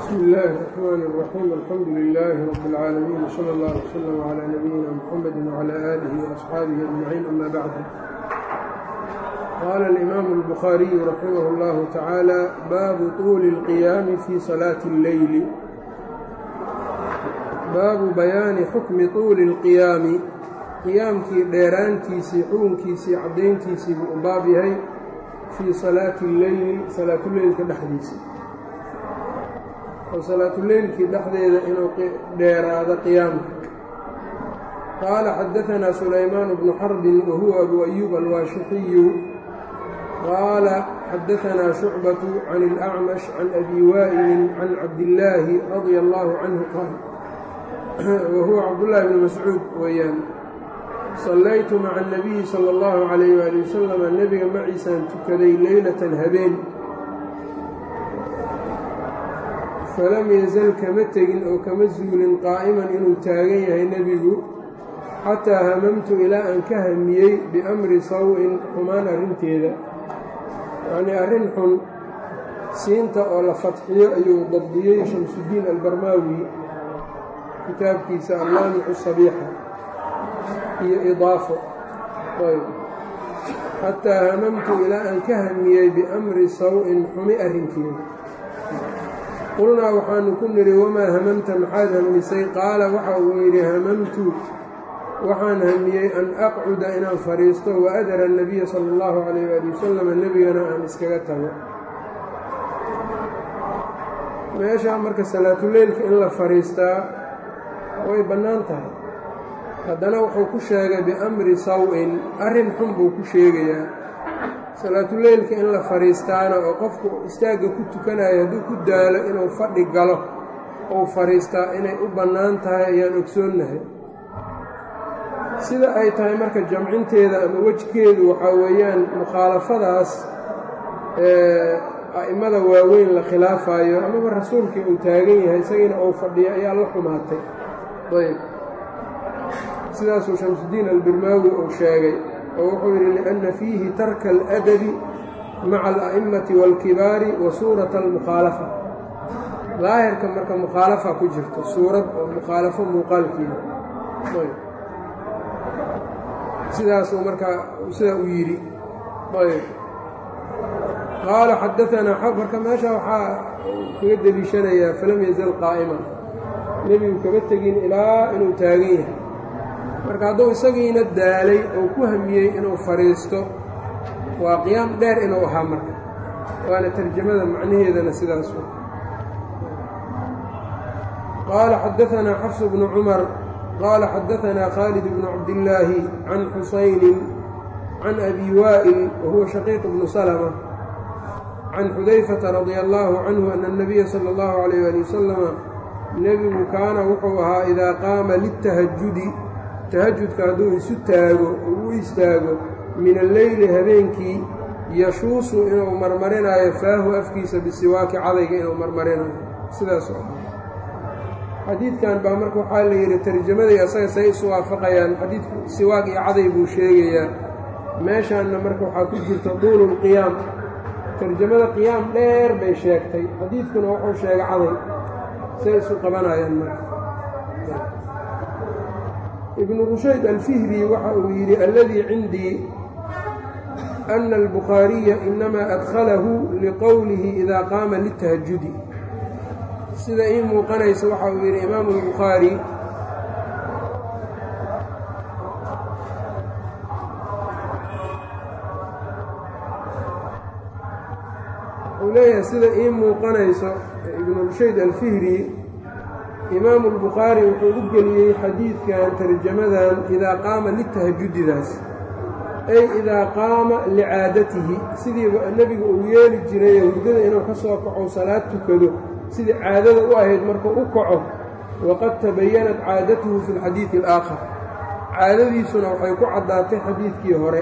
bsmi illaahi الرaxmaan الraxiim alxamdu lilaahi rabi اlcaalamiin wsala اllah wslm calaa nabiyina mxamedi wcala aalihi waasxaabihi ajmaciin ama bacdu qaala alimaamu اlbukhaariyu raximah اllahu tacaala baabu tuuli اlqiyaami fii salaati اlleyli baabu bayaani xukmi tuuli اlqiyaami qiyaamkii dheeraantiisii xukunkiisii caddayntiisii buu u baab yahay fii salaati اlleyli salaatuleylka dhexdiisa oo salaatuleylkii dhexdeeda inuu dheeraado qiyaamka qaala xadaanaa sulaymaan bnu xarbin wa huwa abu ayuub alwaashixiyu qaala xadaanaa shucbatu can اlacmash can abi waa'ilin can cabdillaahi radia allaahu canhu qaal wa huwa cabdullaahi bni mascuud weeyaan sallaytu maca اnabiyi sala اllahu calayh waali wasalam nebiga maciisaan tukaday leylatan habeen falam yazal kama tegin oo kama zuulin qaa'iman inuu taagan yahay nebigu xataa hamamtu ilaa aan ka hamiyey biamri saw-in xumaan arrinteeda yacnii arrin xun siinta oo la fadxiyo ayuu dabdiyey shamsudiin albarmaawi kitaabkiisa allaamicu sabiixa iyo idaafo ayb xataa hamamtu ilaa aan ka hamiyey biamri saw-in xumi arrinkeeda qulnaa waxaanu ku nidhi wamaa hamamta maxaad hamisay qaala waxa uu yidhi hamamtu waxaan hamiyey an aqcuda inaan fadhiisto wa adara annabiya sala allahu calayh waali wasalam nebigana aan iskaga tago meeshaa marka salaatuleylka in la fadhiistaa way bannaan tahay haddana wuxuu ku sheegay biamri saw-in arrin xun buu ku sheegayaa salaatuleylka in la fadhiistaana oo qofku istaagga ku tukanayo hadduu ku daalo inuu fadhi galo ou fadhiistaa inay u bannaan tahay ayaan ogsoonnahay sida ay tahay marka jamcinteeda ama wejkeedu waxaa weeyaan mukhaalafadaas ee a'immada waaweyn la khilaafayo amaba rasuulkii uu taagan yahay isagiina uu fadhiyo ayaa la xumaatay ayb sidaasuu shamsudiin albirmaawi uu sheegay oo wuxuu yidhi liأnna fiihi tarka aladabi maca ala'immati wاlkibaari wa suurata almukhaalafa daahirka marka mukhaalafa ku jirto suurad oo mukhaalafo muuqaalkeeda sidaasuu markaa sidaa u yidhi ayb qaala xadaanaa marka meesha waxaa kaga deliishanayaa falam yazal qaa'iman nebigu kama tegin ilaa inuu taagan yahay marka hadduu isagiina daalay oo ku hamiyey inuu fadhiisto waa qiyaam dheer inuu ahaa marka waana tarjamada macnaheedana sidaas qaala xadaanaa xafs bnu cumar qaala xadaanaa khaalid bnu cabdillaahi can xusaynin can abi waa'il wa huwa shaqiiq bnu salma can xudayfata radia allaahu canhu ana اnabiya sala اllahu calayh ali wasalama nebigu kaana wuxuu ahaa idaa qaama litahajudi tahajudka hadduu isu taago uu u istaago min alleyli habeenkii yashuusu inuu marmarinaayo faahu afkiisa bisiwaaki cadayga inuu marmarinayo sidaas oo xadiidkan baa marka waxaa la yidhi tarjamadii asaga say isu waafaqayaan xadiidku siwaag iyo caday buu sheegayaa meeshaanna marka waxaa ku jirta duululqiyaam tarjamada qiyaam dheer bay sheegtay xadiidkuna wuxuu sheegay caday say isu qabanayaan marka ibnu rushayd alfihri waxa uu yidhi alladii cindii ana albukhaariya inamaa adkhalahu liqowlihi idaa qaama litahajudi sida ii muuqanaysa waxa uu yidhi imaamu albukhaari wuxuu leeyahay sida ii muuqanayso ibnu rushayd alfihri imaamu albukhaari wuxuu u geliyey xadiidkan tarjamadan idaa qaama litahajudidaas ay idaa qaama licaadatihi sidiiba nebigu uu yeeli jiray hurdada inuu ka soo kaco salaad tukado sidii caadada u ahayd markuu u kaco waqad tabayanat caadatuhu fi lxadiidi alaakhar caadadiisuna waxay ku caddaatay xadiidkii hore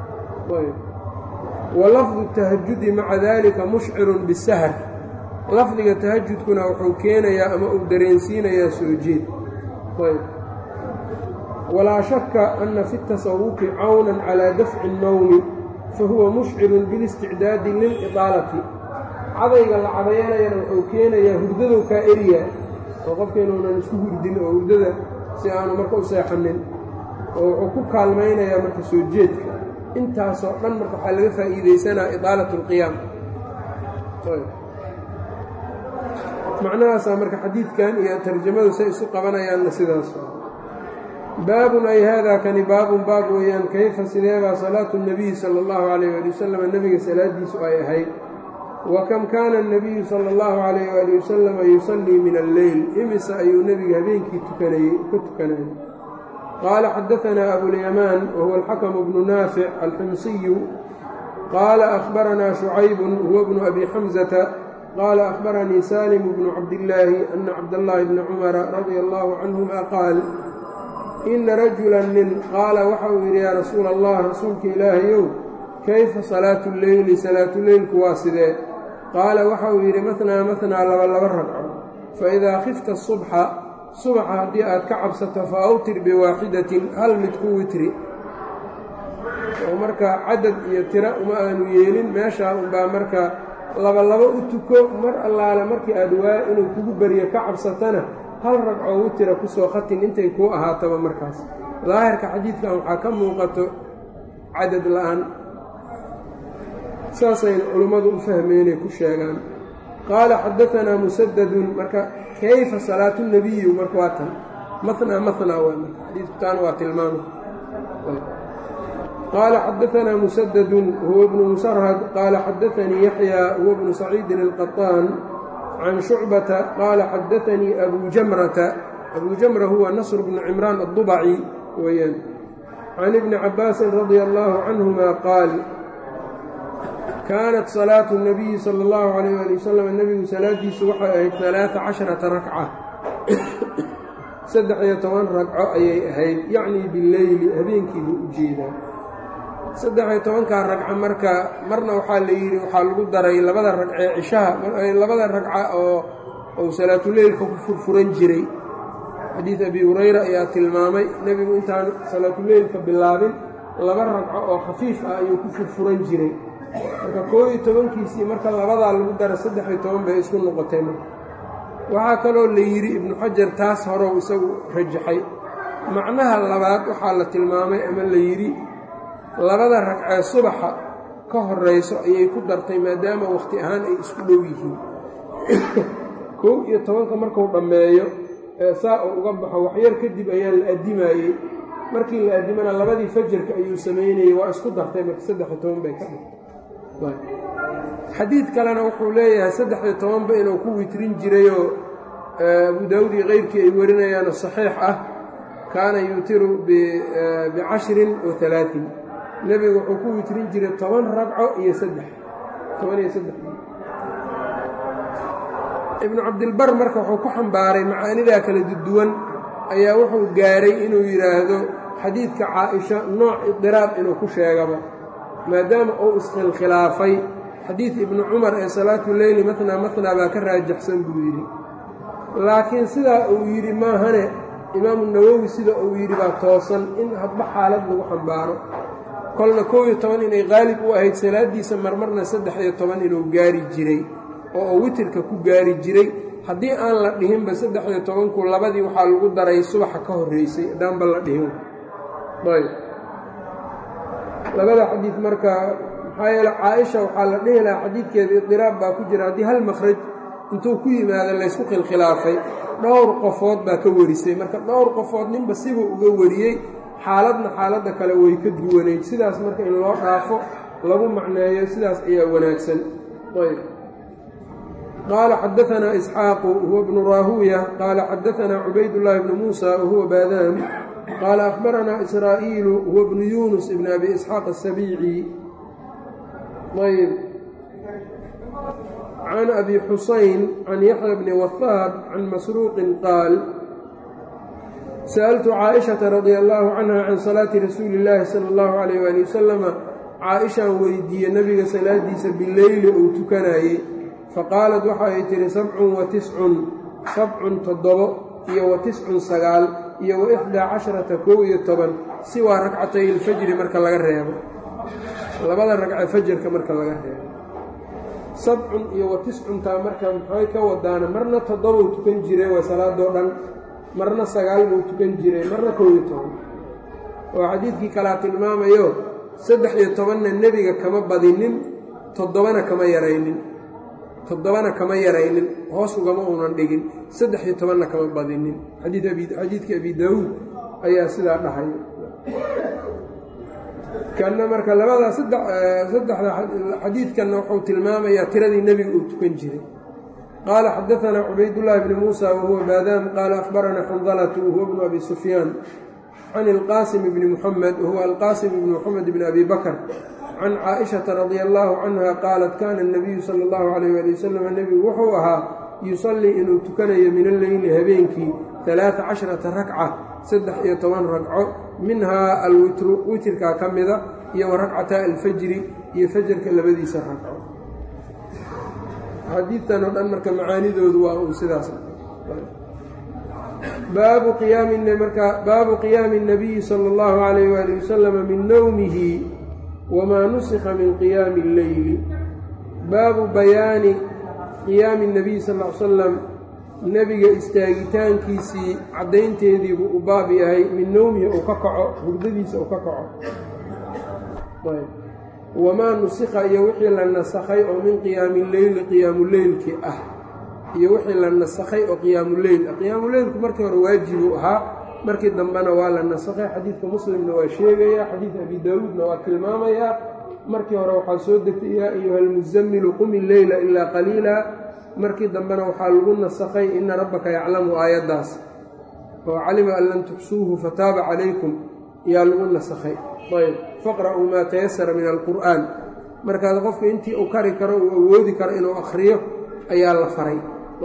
wa lafdu tahajudi maca dalika mushcirun bisahar lafdiga tahajudkuna wuxuu keenayaa ama uu dareensiinayaa soo jeed ayb walaa shaka ana fi tasawufi cawnan calaa dafci اnnowmi fahuwa mushcirun bilisticdaadi lilidaalati cadayga la cadayanayana wuxuu keenayaa hurdadow kaa eriya oo qofka inuunan isku hurdin oo hurdada si aanu marka u seexanin oo wuxuu ku kaalmaynayaa marka soo jeedka intaasoo dhan marka waxaa laga faa'iidaysanaa idaalat اlqiyaam macnahaasaa marka xadiidkan iyo tarjamadu say isu qabanayaanna sidaas baabun ay haadaa kani baabun baab weeyaan kayfa sideebaa salaatu الnabiyi salى اllahu calayh ali wasalam nebiga salaadiisu ay ahayd wa kam kaana الnabiyu salى اllahu calayh ali wasalama yusallii min alleyl imise ayuu nebiga habeenkii tukanayey ka tukanayay qaala xadaanaa abulyamaan wahuwa alxakamu bnu naafic alximsiyu qaala ahbaranaa shucaybun huwa bnu abi xamzata qaala ahbaranii saalimu bnu cabdillaahi ana cabdallaahi bna cumara radia allahu canhuma qaal ina rajulan nin qaala waxa uu yidhi yaa rasuula allah rasuulka ilaahayow kayfa salaatu lleyli salaatuleylku waa sidee qaala waxa uu yidhi matnaa matnaa laba laba ragco fa idaa khifta subxa subaxa haddii aad ka cabsato fa awtir biwaaxidatin hal mid ku witri oo marka cadad iyo tira uma aanu yeelin meeshaa unbaa marka labalaba u tuko mar allaale markii aad waa inuu kugu beriyo ka cabsatana hal ragcoo witira kusoo khatin intay kuu ahaataba markaas daahirka xadiidkan waxaa ka muuqato cadad la-aan saasayna culimmadu u fahmeenay ku sheegaan qaala xadaanaa musadadun marka kayfa salaatu nebiyu marka waa tan manaa manaa waa marka xadiidkutaan waa tilmaama qaala xadaanaa musadadun huwa bnu musarhad qaala xadaanii yaxyaa huwa bnu saciidin alqaطaan can shucbata qaala xadaanii abu jamrata abu jamra huwa nasr bnu cimraan addubaci weyaan can ibni cabaasin radia allaahu canhuma qaal kaanat salaatu nabiyi sala allahu calayh ali wasalam nebigu salaadiisu waxay ahayd alaaa casharata rakca saddex iyo toban ragco ayay ahayd yacnii bileyli habeenkiibu u jeedaa saddex iyo tobankaa ragco marka marna waxaa la yidhi waxaa lagu daray labada ragcee cishaha labada ragca oo uu salaatuleylka ku furfuran jiray xadiid abi hurayra ayaa tilmaamay nebigu intaan salaatuleylka bilaabin laba ragco oo khafiif ah ayuu ku furfuran jiray marka koob iyo tobankiisii marka labadaa lagu dara saddex iyo toban bay isku noqotay marka waxaa kaloo la yidhi ibnu xajar taas horow isagu rajaxay macnaha labaad waxaa la tilmaamay ama la yidhi labada ragcee subaxa ka horayso ayay ku dartay maadaama wakhti ahaan ay isku dhow yihiin kow iyo tobanka marku dhammeeyo ee saa uu uga baxo waxyar kadib ayaa la addimayey markii la addimana labadii fajarka ayuu samaynayey waa isku dartay marka saddex iyo toban bay ka dhigtay xadiid kalena wuxuu leeyahay saddex iyo tobanba inuu ku witrin jirayoo abu daawud iyo keyrkii ay warinayaano saxiix ah kaana yuutiru bicashrin wa alaain nebigu wuxuu ku witrin jiray toban ragco iyo saddex toban iyo saddex ibnu cabdilbar marka wuxuu ku xambaaray macaanidaa kala duwan ayaa wuxuu gaaray inuu yidhaahdo xadiidka caa-isha nooc idiraab inuu ku sheegaba maadaama uu iskhilkhilaafay xadiid ibnu cumar ee salaatu leyli matnaa matnaa baa ka raajaxsan buu yidhi laakiin sidaa uu yidhi maahane imaamu nawowi sida uu yidhi baa toosan in hadba xaalad lagu xambaaro kolna kow iyo toban inay qaalib u ahayd salaaddiisa marmarna saddex iyo toban inuu gaari jiray oo uu witirka ku gaari jiray haddii aan la dhihinba saddex iyo tobanku labadii waxaa lagu daray subaxa ka horreysay haddaanba la dhihin ayb labada xadiid marka maxaa yeele caa-isha waxaa la dhihi lahaa xadiidkeeda idiraab baa ku jira haddii hal makhraj intuu ku yimaado laysku khilkhilaafay dhowr qofood baa ka warisay marka dhowr qofood ninba sibuu uga wariyey xaaladna xaaladda kale way ka duwanayd sidaas marka in loo dhaafo lagu macneeyo sidaas ayaa wanaagsan ayb qaala xadaanaa isxaaqu huwa bnu raahuuya qaala xadaanaa cubaydullaahi bnu muusa wahuwa baadaam qaala akhbaranaa israa'iilu huwa bnu yuunus ibn abi isxaaq asabiici ayb can abi xusayn can yaxya bni wahaab can masruuqin qaal sa'altu caaishata radia allaahu canha can salaati rasuuli illaahi sala allahu calayh waali wasalama caa-ishaan weydiiye nebiga salaadiisa bileyli uu tukanayey faqaalad waxa ay tihi sabcun wa tiscun sabcun toddobo iyo wa tiscun sagaal iyo wa ixdaa casharata kow iyo toban siwaa ragcatay ilfajri marka laga reebo labada ragce fajarka marka laga reebo sabcun iyo wa tiscuntaa marka maxay ka wadaana marna toddobau tukan jiray waa salaadoo dhan marna sagaal buu tukan jiray marna kow iyo toban oo xadiidkii kalaa tilmaamayo saddex iyo tobanna nebiga kama badinin toddobana kama yaraynin toddobana kama yaraynin hoos ugama uunan dhigin saddex iyo tobanna kama badinin xadiidkii abi daawuud ayaa sidaa dhahay kanna marka labadaa saddexda xadiidkanna wuxuu tilmaamayaa tiradii nebiga uu tukan jiray qaala xadaanaa cubaydullaahi bni muusa wahuwa baadaam qaala akhbaranaa xandalatu wahuwa bnu abi sufyaan can ilqaasim bni muxamed wahuwa alqaasim bni muxamed bni abi bakr can caaishata radia allaahu canha qaalat kaana anabiyu sala allahu calayh ali wasalam nebigu wuxuu ahaa yusallii inuu tukanayo min alleyli habeenkii talaata casharata rakca saddex iyo toban ragco minhaa alwitru witirkaa ka mida iyo wa rakcataa alfajri iyo fajarka labadiisa ragco xadiidtan oo dhan marka macaanidoodu waa uu sidaas baabu qiyaami marka baabu qiyaami الnabiyi salى اllahu عalayh wali wasalama min nowmihi wamaa nusikha min qiyaami اlleyli baabu bayaani qiyaami الnabiyi sal l salam nebiga istaagitaankiisii caddaynteediibuu u baab yahay min nowmihi uu ka kaco hurdadiisa uu ka kaco wamaa nusikha iyo wixii la nasakhay oo min qiyaami leyli qiyaamuleylkii ah iyo wixii la nasakhay oo qiyaamuleyl ah qiyaamuleylku markii hore waajibuu ahaa markii dambena waa la nasakhay xadiidka muslimna waa sheegayaa xadiidka abi daawuudna waa tilmaamayaa markii hore waxaa soo degtay yaa ayuha almusamilu qumi leyla ilaa qaliila markii dambena waxaa lagu nasakhay ina rabbaka yaclamu aayaddaas oo calima an lam tuxsuuhu fataaba calaykum yaa lagu nasakhay ayb faqra'uu maa tayasara min alqur'aan markaas qofka intii uu kari karo uu awoodi karo inuu akhriyo ayaa la faray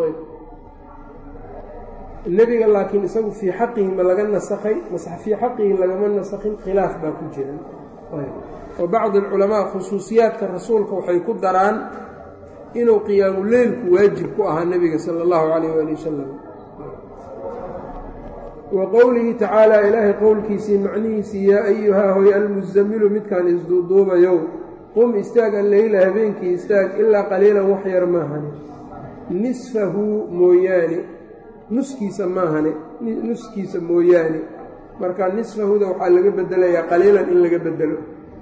nebiga laakiin isagu fii xaqihi ma laga nasakhay mase fii xaqihi lagama nasakhin khilaaf baa ku jira oo bacdi alculamaa khusuusiyaadka rasuulka waxay ku daraan inuu qiyaamuleylku waajib ku ahaa nebiga sala allahu calayh waali wasalam wa qowlihi tacaalaa ilaahay qowlkiisii macnihiisii yaa ayuhaa hoy almusamilu midkaan isduuduubayow qum istaag alleyla habeenkii istaag ilaa qaliilan wax yar maahane nisfahu mooyaane nuskiisa maahane nuskiisa mooyaane marka nisfahuda waxaa laga bedelayaa qaliilan in laga bedelo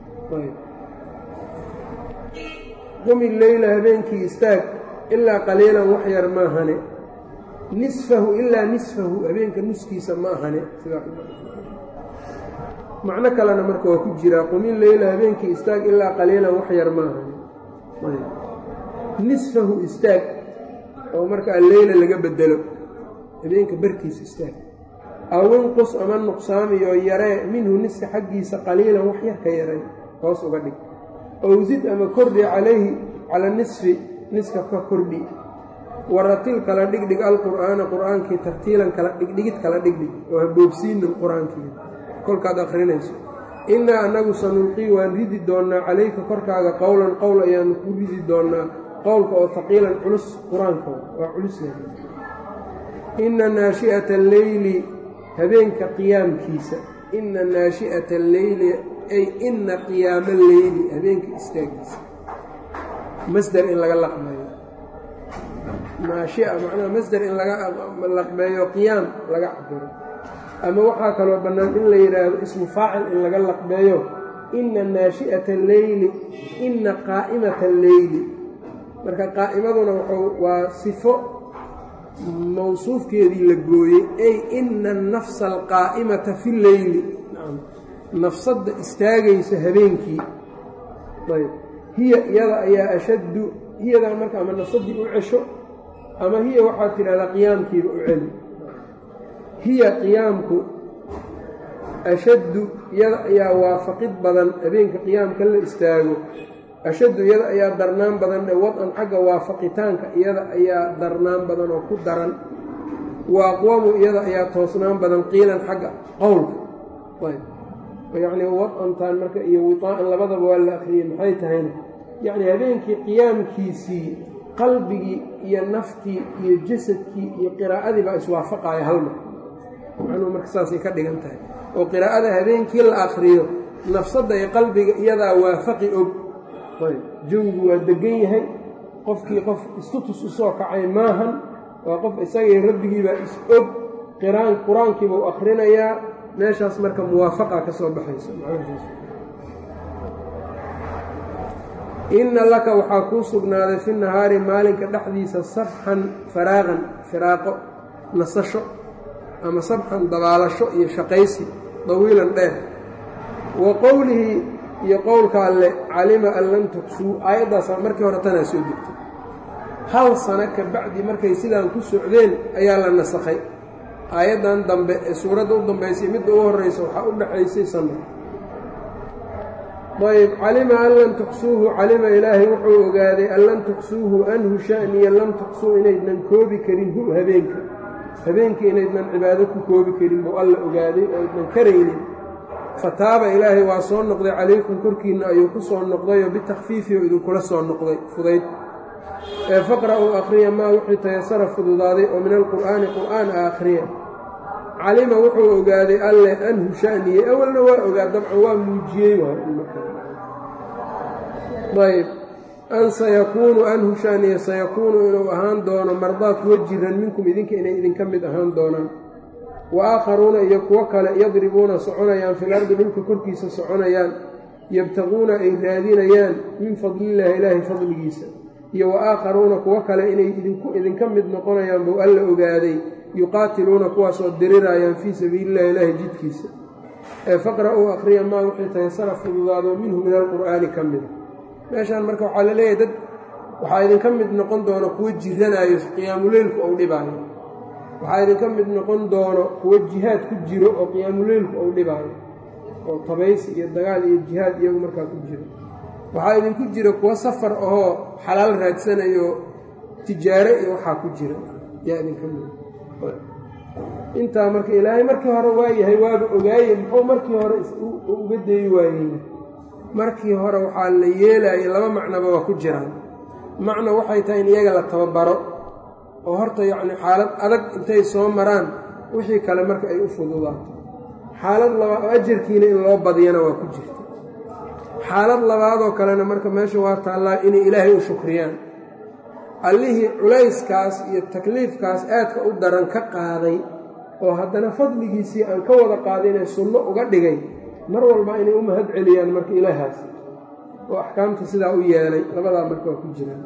qumi leyla habeenkii istaag ilaa qaliilan wax yar maahane nisfahu ilaa nisfahu habeenka nuskiisa ma ahane macno kalena marka waa ku jiraa qumi leyla habeenkii istaag ilaa qaliilan wax yar ma ahane nisfahu istaag oo marka alleyla laga bedelo habeenka barkiisa istaag awinqus ama nuqsaamiyo yaree minhu niska xaggiisa qaliilan wax yar ka yaray hoos uga dhig owsid ama kordhi calayhi cala nisfi niska ka kordhi waratil kala dhigdhig alqur'aana qur'aankii tartiilan kala dhigdhigid kala dhigdhig oo haboobsiinin qur-aankii kolkaad akhrinayso innaa annagu sanulqii waan ridi doonnaa calayka korkaaga qowlan qowl ayaanu ku ridi doonnaa qowlka oo haqiilan culus qur-aanka waa culus inna naashi'ata alleyli habeenka qiyaamkiisa inna naashi'ata alleyli ay inna qiyaama alleyli habeenka istaagiisa masder in laga laqmeeyo naashia macnaha masder in laga laqmeeyo qiyaam laga cabiro ama waxaa kaloo bannaan in la yidhaahdo ismu faacil in laga laqmeeyo inna naashi'ata alleyli inna qaa'imata alleyli marka qaa'imaduna wuxuu waa sifo mawsuufkeedii la gooyey ay ina annafsa alqaa'imata fi leyli nafsadda istaagaysa habeenkii ayb hiya iyada ayaa ashaddu hiyadaa marka ama nafsaddii u cesho ama hiya waxaad tidhahdaa qiyaamkiiba u celi hiya qiyaamku ashaddu iyada ayaa waafaqid badan habeenka qiyaamka la istaago ashaddu iyada ayaa darnaan badan ee wad-an xagga waafaqitaanka iyada ayaa darnaan badan oo ku daran wa aqwamu iyada ayaa toosnaan badan qiilan xagga qowlka yacnii wad-antaan marka iyo witaa-an labadaba waa la akhriyey maxay tahayna yacnii habeenkii qiyaamkiisii qalbigii iyo naftii iyo jasadkii iyo qiraa'adii baa iswaafaqaya halmar macnuhu marka saasay ka dhigan tahay oo qiraa'ada habeenkii la akhriyo nafsadda iyo qalbiga iyadaa waafaqi og jawigu waa degan yahay qofkii qof istutus u soo kacay maahan waa qof isagii rabbigiibaa is-og qiraan qur-aankiiba u akhrinayaa meeshaas marka muwaafaqa ka soo baxaysa inna laka waxaa kuu sugnaaday fi nahaari maalinka dhexdiisa sabxan faraaqan firaaqo nasasho ama sabxan dabaalasho iyo shaqaysi dawiilan dheer wa qowlihi iyo qowlka alle calima an lam tuksuu aayaddaasaa markii hore tanaa soo degtay hal sano ka bacdi markay sidaan ku socdeen ayaa la nasakhay aayaddan dambe ee suuradda u dambaysay midda u horraysa waxaa u dhexaysay sanno ayb calima an lam tuxsuuhu calima ilaahay wuxuu ogaaday an lam tuxsuuhu anhu sha'niya lam tuxsuu inaydnan koobi karin hu habeenka habeenka inaydnan cibaado ku koobi karin buu alla ogaaday oo ydnan karaynin fataaba ilaahay waa soo noqday calaykum korkiinna ayuu ku soo noqdayoo bitakfiifi oo idinkula soo noqday fudayd ee faqra'uu akhriya maa wixii tayasara fududaaday oo min alqur'aani qur'aan a akhriya calima wuxuu ogaaday alleh anhu sha'niye awalna waa ogaa dabcan waa muujiyey ayb an sayakuunu anhu sha'niye sayakuunu inuu ahaan doono mardaa kuwa jiran minkum idinka inay idinka mid ahaan doonaan wa aakharuuna iyo kuwo kale yadribuuna soconayaan fil ardi dhulka korkiisa soconayaan yabtaquuna ay raadinayaan min fadlillaahi ilaahi fadligiisa iyo wa aakharuuna kuwo kale inay idinku idinka mid noqonayaan buu alla ogaaday yuqaatiluuna kuwaasoo diriraayaan fii sabiilillahi ilaahi jidkiisa ee faqra'uu akhriya maa wixii tayasara fududaado minhu min alqur'aani ka mida meeshaan marka waxaa la leeyahay dad waxaa idinka mid noqon doono kuwo jiranaayo qiyaamuleylku ou dhibaayo waxaa idinka mid noqon doono kuwo jihaad ku jiro oo qiyaamuleylku ou dhibaayo oo tabaysi iyo dagaal iyo jihaad iyagu markaa ku jiro waxaa idinku jira kuwo safar ahoo xalaal raadsanayo tijaare iyo waxaa ku jira yaa idinka mid intaa marka ilaahay markii hore waa yahay waaba ogaaye muxuu markii hore uga dayi waayeyna markii hore waxaa la yeelayay laba macnoba waa ku jiraan macno waxay tahay in iyaga la tababaro oo horta yacni xaalad adag intay soo maraan wixii kale marka ay u fududaato xaalad labaad oo ajarkiina in loo badiyana waa ku jirta xaalad labaadoo kalena marka meesha waa taallaa inay ilaahay u shukriyaan allihii culayskaas iyo takliifkaas aadka u daran ka qaaday oo haddana fadligiisii aan ka wada qaadinee sunno uga dhigay mar walba inay u mahad celiyaan marka ilaahaas oo axkaamta sidaa u yeelay labadaa marka waa ku jiraan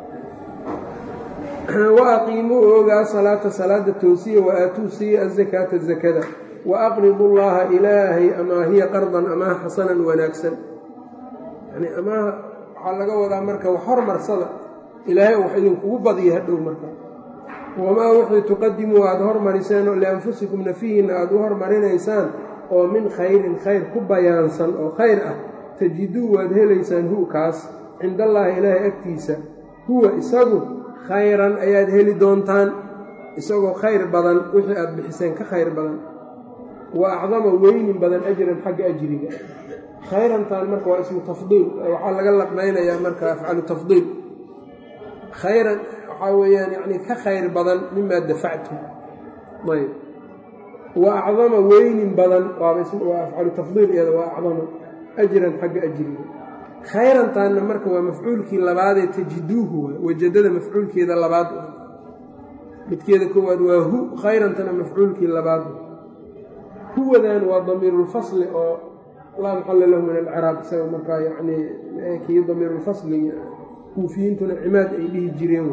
wa aqiimuu oogaa salaata salaada toosiya wa aatuu siiya azakaata zakada wa aqridu llaaha ilaahay amaahiya qardan amaah xasanan wanaagsan yani amaaha waxaa laga wadaa marka wax hormarsada ilaahay wax idinkugu badiya hadhow marka wamaa wixii tuqadimuu aada hormariseen oo lianfusikum nafihiinna aada u hormarinaysaan oo min khayrin khayr ku bayaansan oo khayr ah tajiduu waad helaysaan hu kaas cindallaahi ilaahay agtiisa huwa isagu khayran ayaad heli doontaan isagoo khayr badan wixii aada bixiseen ka khayr badan wa acdama weynin badan ajran xagga ajriga khayrantaan marka waa ismu tafdiil waxaa laga laqmaynayaa marka afcalu tafdiil khayran waxaa weeyaan yacni ka khayr badan mimaa dafactum ayb wa acdama weynin badan waaba waa afcalu tafdiil iyada waa acdama ajran xagga ajriga khayrantaanna marka waa mafcuulkii labaadee tajiduuhu waay wajadada mafcuulkeeda labaad midkeeda koowaad waa hu khayrantana mafcuulkii labaad huwadan waa damiirulfasli oo laa maxalla lahu min alciraab isaga markaa yacni kii damiirulfasli kuufiyiintuna cimaad ay dhihi jireen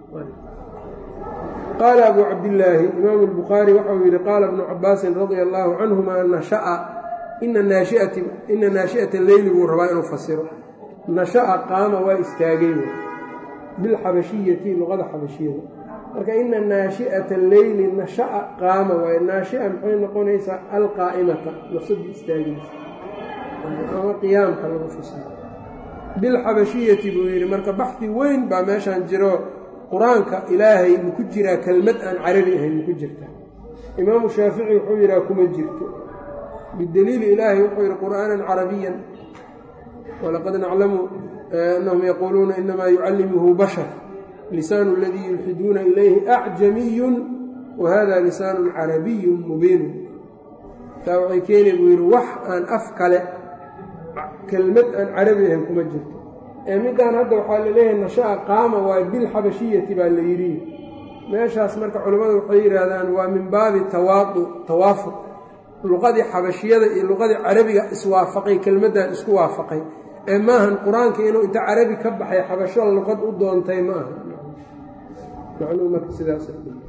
qaala abu cabdillaahi imaamu albukhaari waxau yidhi qaala ibnu cabaasin radia allaahu canhuma nasha'a ina naashiati ina naashi'ata leyli buu rabaa inuu fasiro nasha'a qaama waa istaagay bilxabashiyati luqada xabashiyada marka ina naashi'ata leyli nasha'a qaama waaye naashi'a maxay noqonaysaa alqaa'imata nafsadii istaagaysa ama qiyaamka lagu fasiro bilxabashiyati buu yidhi marka baxdi weyn baa meeshaan jiro qur-aanka ilaahay maku jiraa kelmad aan carabi ahayn maku jirta imaamu shaafici wuxuu yidhaha kuma jirto bidaliili ilaahay wuxuu yidhi qur'aanan carabiyan walaqad naclamu annahum yaquuluuna inamaa yucallimuhu bashar lisaanu aladii yulxiduuna ilayhi acjamiyun wa hada lisaanun carabiyun mubiinun taa waxay keenay buu yidhi wax aan af kale kelmad aan carabi ahayn kuma jirto ee middaan hadda waxaa la leeyahay nasha'a qaama waa bilxabashiyati baa la yidhi meeshaas marka culimmadu waxay yidhaahdaan waa min baabi tawaadu tawaafuq luqadii xabashiyada iyo luqadii carabiga iswaafaqay kelmaddan isku waafaqay ee maahan qur-aanka inuu inta carabi ka baxay xabasho luqad u doontay ma aha macnuu marka sidaas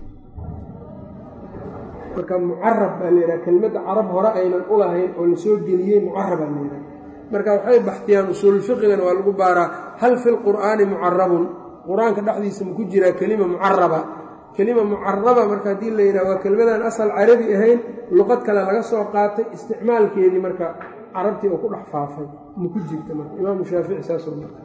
marka mucarab baa la yidhaha kelmadda carab hore aynan u lahayn oo la soo geliyey mucarabaa la yidhaha marka waxay baxtiyaan usuululfiqigana waa lagu baaraa hal fi lqur'aani mucarabun qur-aanka dhexdiisa maku jiraa kelima mucaraba kelima mucaraba marka haddii la yidhaha waa kelmadaan asal carabi ahayn luqad kale laga soo qaatay isticmaalkeedii marka carabtii oo ku dhex faafay maku jirta marka imaamu shaafici saasoo marka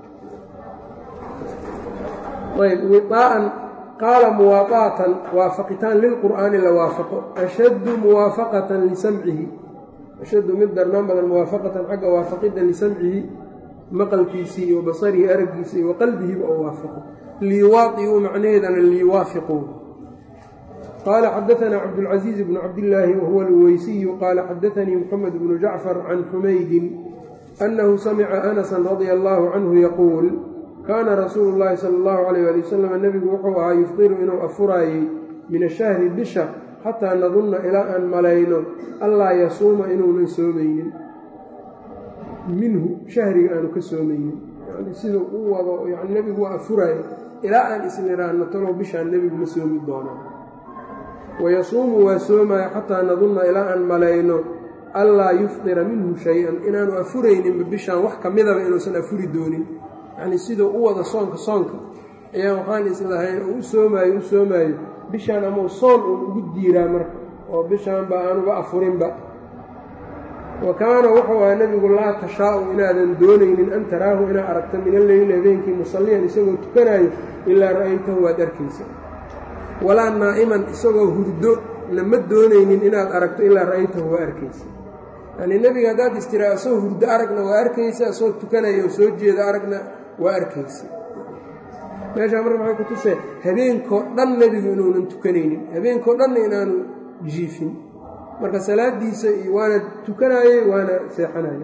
ayb wiaa'an qaala muwaaqa'atan waafaqitaan lilqur'aani la waafaqo ashaddu muwaafaqatan lisamcihi ashaddu mid darnaan badan muwaafaqatan xagga waafaqidda lisamcihi maqalkiisii iyo basarihi araggiisii wa qalbihiba oo waafaqo liiwaaiuu macnaheedana liiwaafiquu qaala xadaanaa cabdulcasiiz bnu cabdillaahi wahuwa alweysiyu qaala xadaanii muxamed bnu jacfar can xumaydin annahu samica anasan radia allaahu canhu yaquul kaana rasuulu llaahi sala allahu calayh ali wasalam nebigu wuxuu ahaa yufdiru inuu afuraayey min ashahri bisha xataa nadunna ilaa aan malayno allaa yasuuma inuunan soomaynin minhu shahriga aanu ka soomaynin yani siduu u wado yani nebigu waa afuraayo ilaa aan isniraanno talow bishaan nebigu ma soomi doonaa wayasuumu waa soomaayo xataa nadunna ilaa aan malayno allaa yufdira minhu shay-an inaanu afurayninba bishaan wax ka midaba inuusan afuri doonin yacnii siduu u wada soonka soonka ayaa waxaan islahayn oo u soomaayo u soomaayo bishaan amau soon uun ugu diiraa marka oo bishaanba aanuba afurinba wa kaana wuxuu ahaa nebigu laa tashaa'u inaadan doonaynin an taraahu inaad aragto min alleyli habeenkii musalliyan isagoo tukanaayo ilaa ra'aytahu waad arkaysa walaa naa'iman isagoo hurdo lama doonaynin inaad aragto ilaa ra'aytahu waa arkaysa yacnii nebiga haddaad istiraa isagoo hurdo aragna waa arkaysa isagoo tukanaya oo soo jeeda aragna waa arkaysa meeshaa marka maxay ku tusee habeenkoo dhan nebigu inuunan tukanaynin habeenkoo dhanna inaanu jiifin marka salaadiisa iyo waana tukanaayey waana seexanayey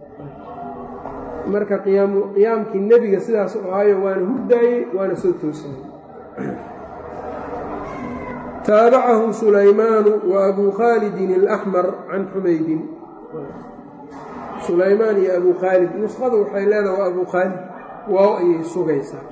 marka qiyaam qiyaamkii nebiga sidaas u ahaayo waana hurdaayey waana soo toosayey taabacahu sulaymaanu wa abuu khaalidin alaxmar can xumaydin sulaymaan iyo abuu khaalid nuskhada waxay leedaha waa abuu khaalid waaw ayay sugaysaa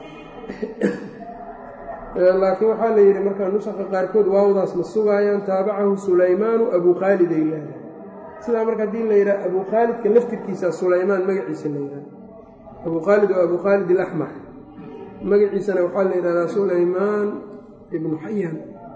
laakiin waxaa la yidhi markaa nusaka qaarkood waawdaas ma sugaayaan taabacahu sulaymaanu abuu khaalid ay leedahay sidaa marka haddii la yidhaha abuu khaalidka laftirkiisa sulaymaan magaciisa la yidhaha abuu khaalid waa abuu khaalid alaxmar magaciisana waxaa la yidhahdaa sulaymaan ibnu xayaan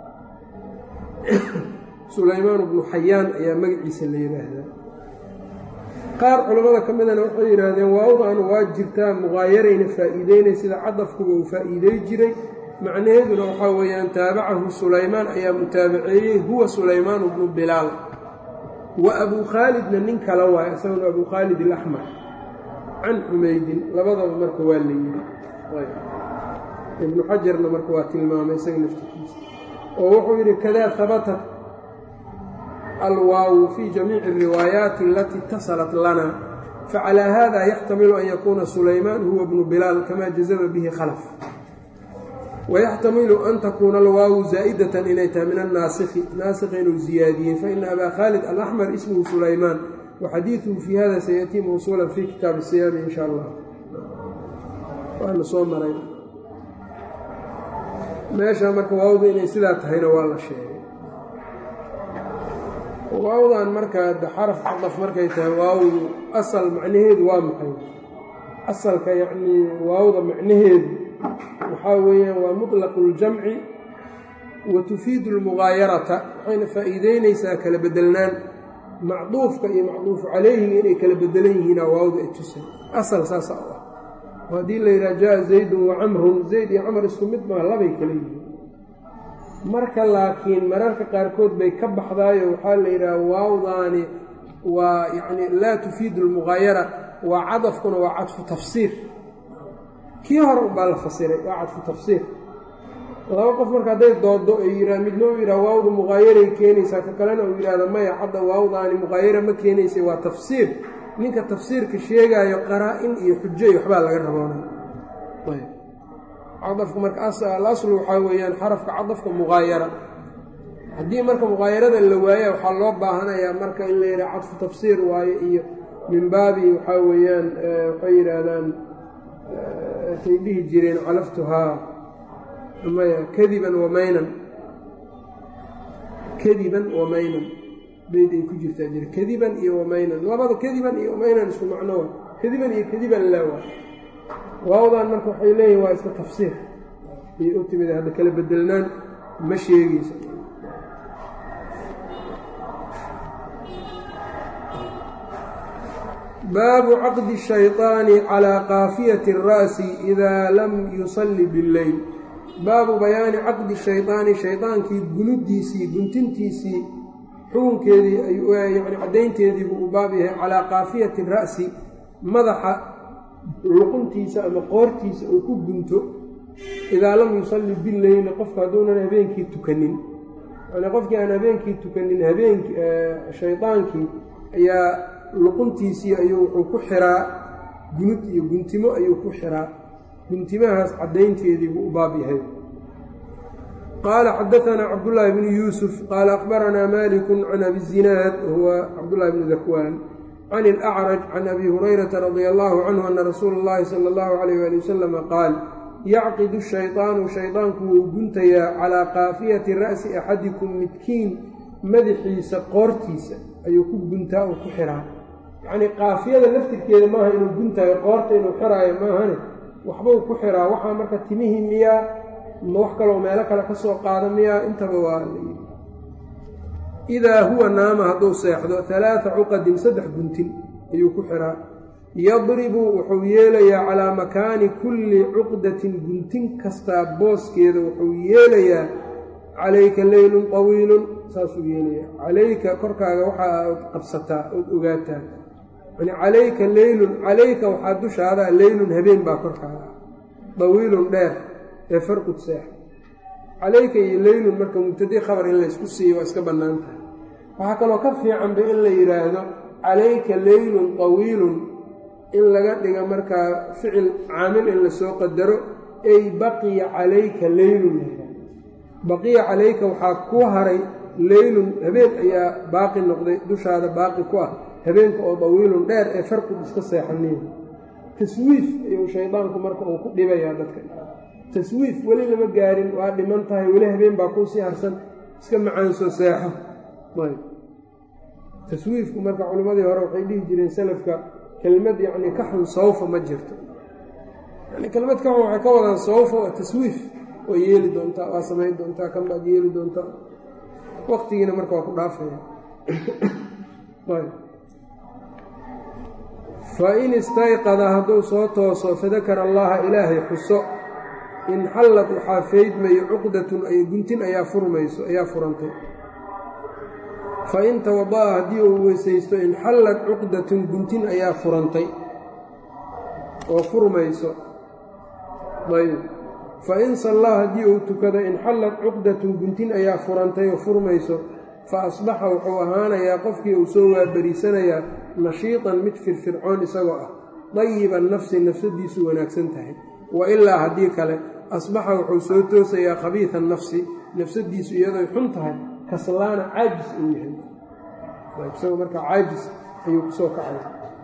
sulaymaan ibnu xayaan ayaa magaciisa la yidhaahdaa qaar culammada ka midana waxay yidhaahdeen waawdan waa jirtaa muqaayarayna faa'iideynay sida cadafkuba uu faa'iidey jiray macnaheeduna waxaa weeyaan taabacahu sulaymaan ayaa mutaabaceeyey huwa sulaymaanu bnu bilaal wa abuu khaalidna nin kala waay isaguna abuu khaalid alaxmar can xumaydin labadaba marka waa la yidhi ibnu xajarna marka waa tilmaamay isaga laftirkiisa oo wuxuu yidhi kadaa habatat alwaawu fii jamiici alriwaayaati alatii itasalat lana facalaa hada yaxtamilu an yakuuna sulaymaan huwa bnu bilaal kamaa jazama bihi khalaf wayaxtamilu an takuuna alwaawu zaa'idatan inay tahay min annaasikhi naasikha inuu ziyaadiyey faina abaa khaalid alaxmar ismuhu sulaymaan waxadiiduhu fii hada sayatii mawsuulan fii kitaabi siyaami in sha allah waana soo maray meesha marka waawda inay sidaa tahayna waa la sheegay waawdan marka xaraf cadaf markay tahay waawdu asal macnaheedu waa maxay asalka yacnii waawda macnaheedu waxaa weeyaan waa muطlaqu اljamci wa tufiidu اlmugaayarata waxayna faa'iideynaysaa kala bedelnaan macduufka iyo macduufu calayhiga inay kala bedelan yihiina waawda ay tusay asal saasa u ah oo haddii la yidhaha jaa zaydun wa camrun zayd iyo camar isku mid maa labay kala yihiin marka laakiin mararka qaarkood bay ka baxdaayo waxaa la yidhaha waawdaani waa yacni laa tufiidu almugaayara waa cadafkuna waa cadfu tafsiir kii hore unbaa la fasiray waa cadfu tafsiir laba qof marka hadday doodo ay yidhaha midna uu yidhaha waawda muqaayaray keenaysaa ka kalena uu yidhahda maya hadda waawdaani muqaayara ma keenaysa waa tafsiir ninka tafsiirka sheegaayo qaraa-in iyo xujo iyo waxbaa laga raboonay cadafku marka alaslu waxaa weeyaan xarafka cadafka muqaayara haddii marka muqaayarada la waaya waxaa loo baahanayaa marka in la yidhaha cadfu tafsiir waayo iyo min baabi waxaa weeyaan waxay yidhaahdaan say dhihi jireen calaftuhaa maya kadiban wamaynan kadiban wamaynan beyd ay ku jirtaa jira kadiban iyo wamaynan labada kadiban iyo wamaynan isku macno wa kadiban iyo kadiban laawa waawdan marka waxay leeyihin waa iska tafsiir ayay u timid hadda kala bedelnaan ma sheegeysa baabu caqdi shayطaani calىa kaafiyati الra'si idaa lam yusalli biاlleyl baabu bayaani caqdi shayطaani shaydaankii gunudiisii guntintiisii xukunkeedii yani caddaynteedii buu u baab yahay calaa kaafiyati ra'si madaxa luquntiisa ama qoortiisa uu ku gunto idaa lam yusalli bileyli qofku hadduunan habeenkii tukanin yani qofkii aan habeenkii tukanin habeenki shaydaankii ayaa luquntiisii ayuu wuxuu ku xiraa gunud iyo guntimo ayuu ku xiraa guntimahaas caddaynteedii buu u baab yahay qaala xadaanaa cabdullaahi bnu yuusuf qaala akhbaranaa maliku can abi zinaad wahuwa cabdullahi bnu dakwaan can ilacraj can abi hurayrata radia allahu canhu ana rasuula اllahi sala allahu alayh ali wasalama qaal yacqidu shayطaanu shaydaanku wuu guntayaa calaa kaafiyati ra'si axadikum midkiin madaxiisa qoortiisa ayuu ku guntaa oo ku xiraa yacnii kaafiyada laftirkeeda maaha inuu guntaayo qoorta inuu xiraayo maahane waxbuu ku xiraa waxaa marka timihii miyaa ma wax kaloo meelo kale ka soo qaada miyaa intaba waa layidhi idaa huwa naama hadduu seexdo halaata cuqadin saddex guntin ayuu ku xiraa yadribu wuxuu yeelayaa calaa makaani kulli cuqdatin guntin kastaa booskeeda wuxuu yeelayaa calayka leylun tawiilun saasuu yeelayaa calayka korkaaga waxaa qabsataa ood ogaataa yani calayka leylun calayka waxaa dushaadaa leylun habeen baa korkaaga dawiilun dheer ee farqud seex calayka iyo leylun marka mubtadi khabar in laysku siiyo waa iska bannaan tahay waxaa kaloo ka fiicanba in la yidhaahdo calayka leylun tawiilun in laga dhiga markaa ficil caamil in lasoo qadaro ay baqiya calayka leylun baqiya calayka waxaa ku haray leylun habeen ayaa baaqi noqday dushaada baaqi ku ah habeenka oo dawiilun dheer ee farqud iska seexaniya taswiif ayuu shaydaanku marka uu ku dhibayaa dadka taswiif weli lama gaarin waa dhiman tahay weli habeen baa kuusii harsan iska macaansoo seexo ayb taswiifku marka culimmadii hore waxay dhihi jireen salafka kelmad yacni ka xun sawfa ma jirto yani kelmad ka xun waxay ka wadaan sawfa waa taswiif waa yeeli doontaa waa samayn doontaa kan baad yeeli doontaa waqtigiina marka waa ku dhaafaya fa in istayqada hadduu soo tooso fadakara allaha ilaahay xuso inxallad waxaa faydmayo cuqdatun ay guntin ayaa furmayso ayaa furantay fa in tawada'a haddii uu weysaysto inxallad cuqdatun guntin ayaa furantay oo furmayso ayb fa in sallaa haddii uu tukado inxallad cuqdatun guntin ayaa furantay oo furmayso fa asbaxa wuxuu ahaanayaa qofkii uu soo waabariisanayaa nashiitan mid firfircoon isagoo ah dayiban nafsi nafsadiisu wanaagsan tahay wa ilaa haddii kale asbaxa wuxuu soo toosayaa khabiida nafsi nafsadiisu iyadoy xun tahay kaslaana caajis uu yahay isagoo markaa caajis ayuu kusoo kacay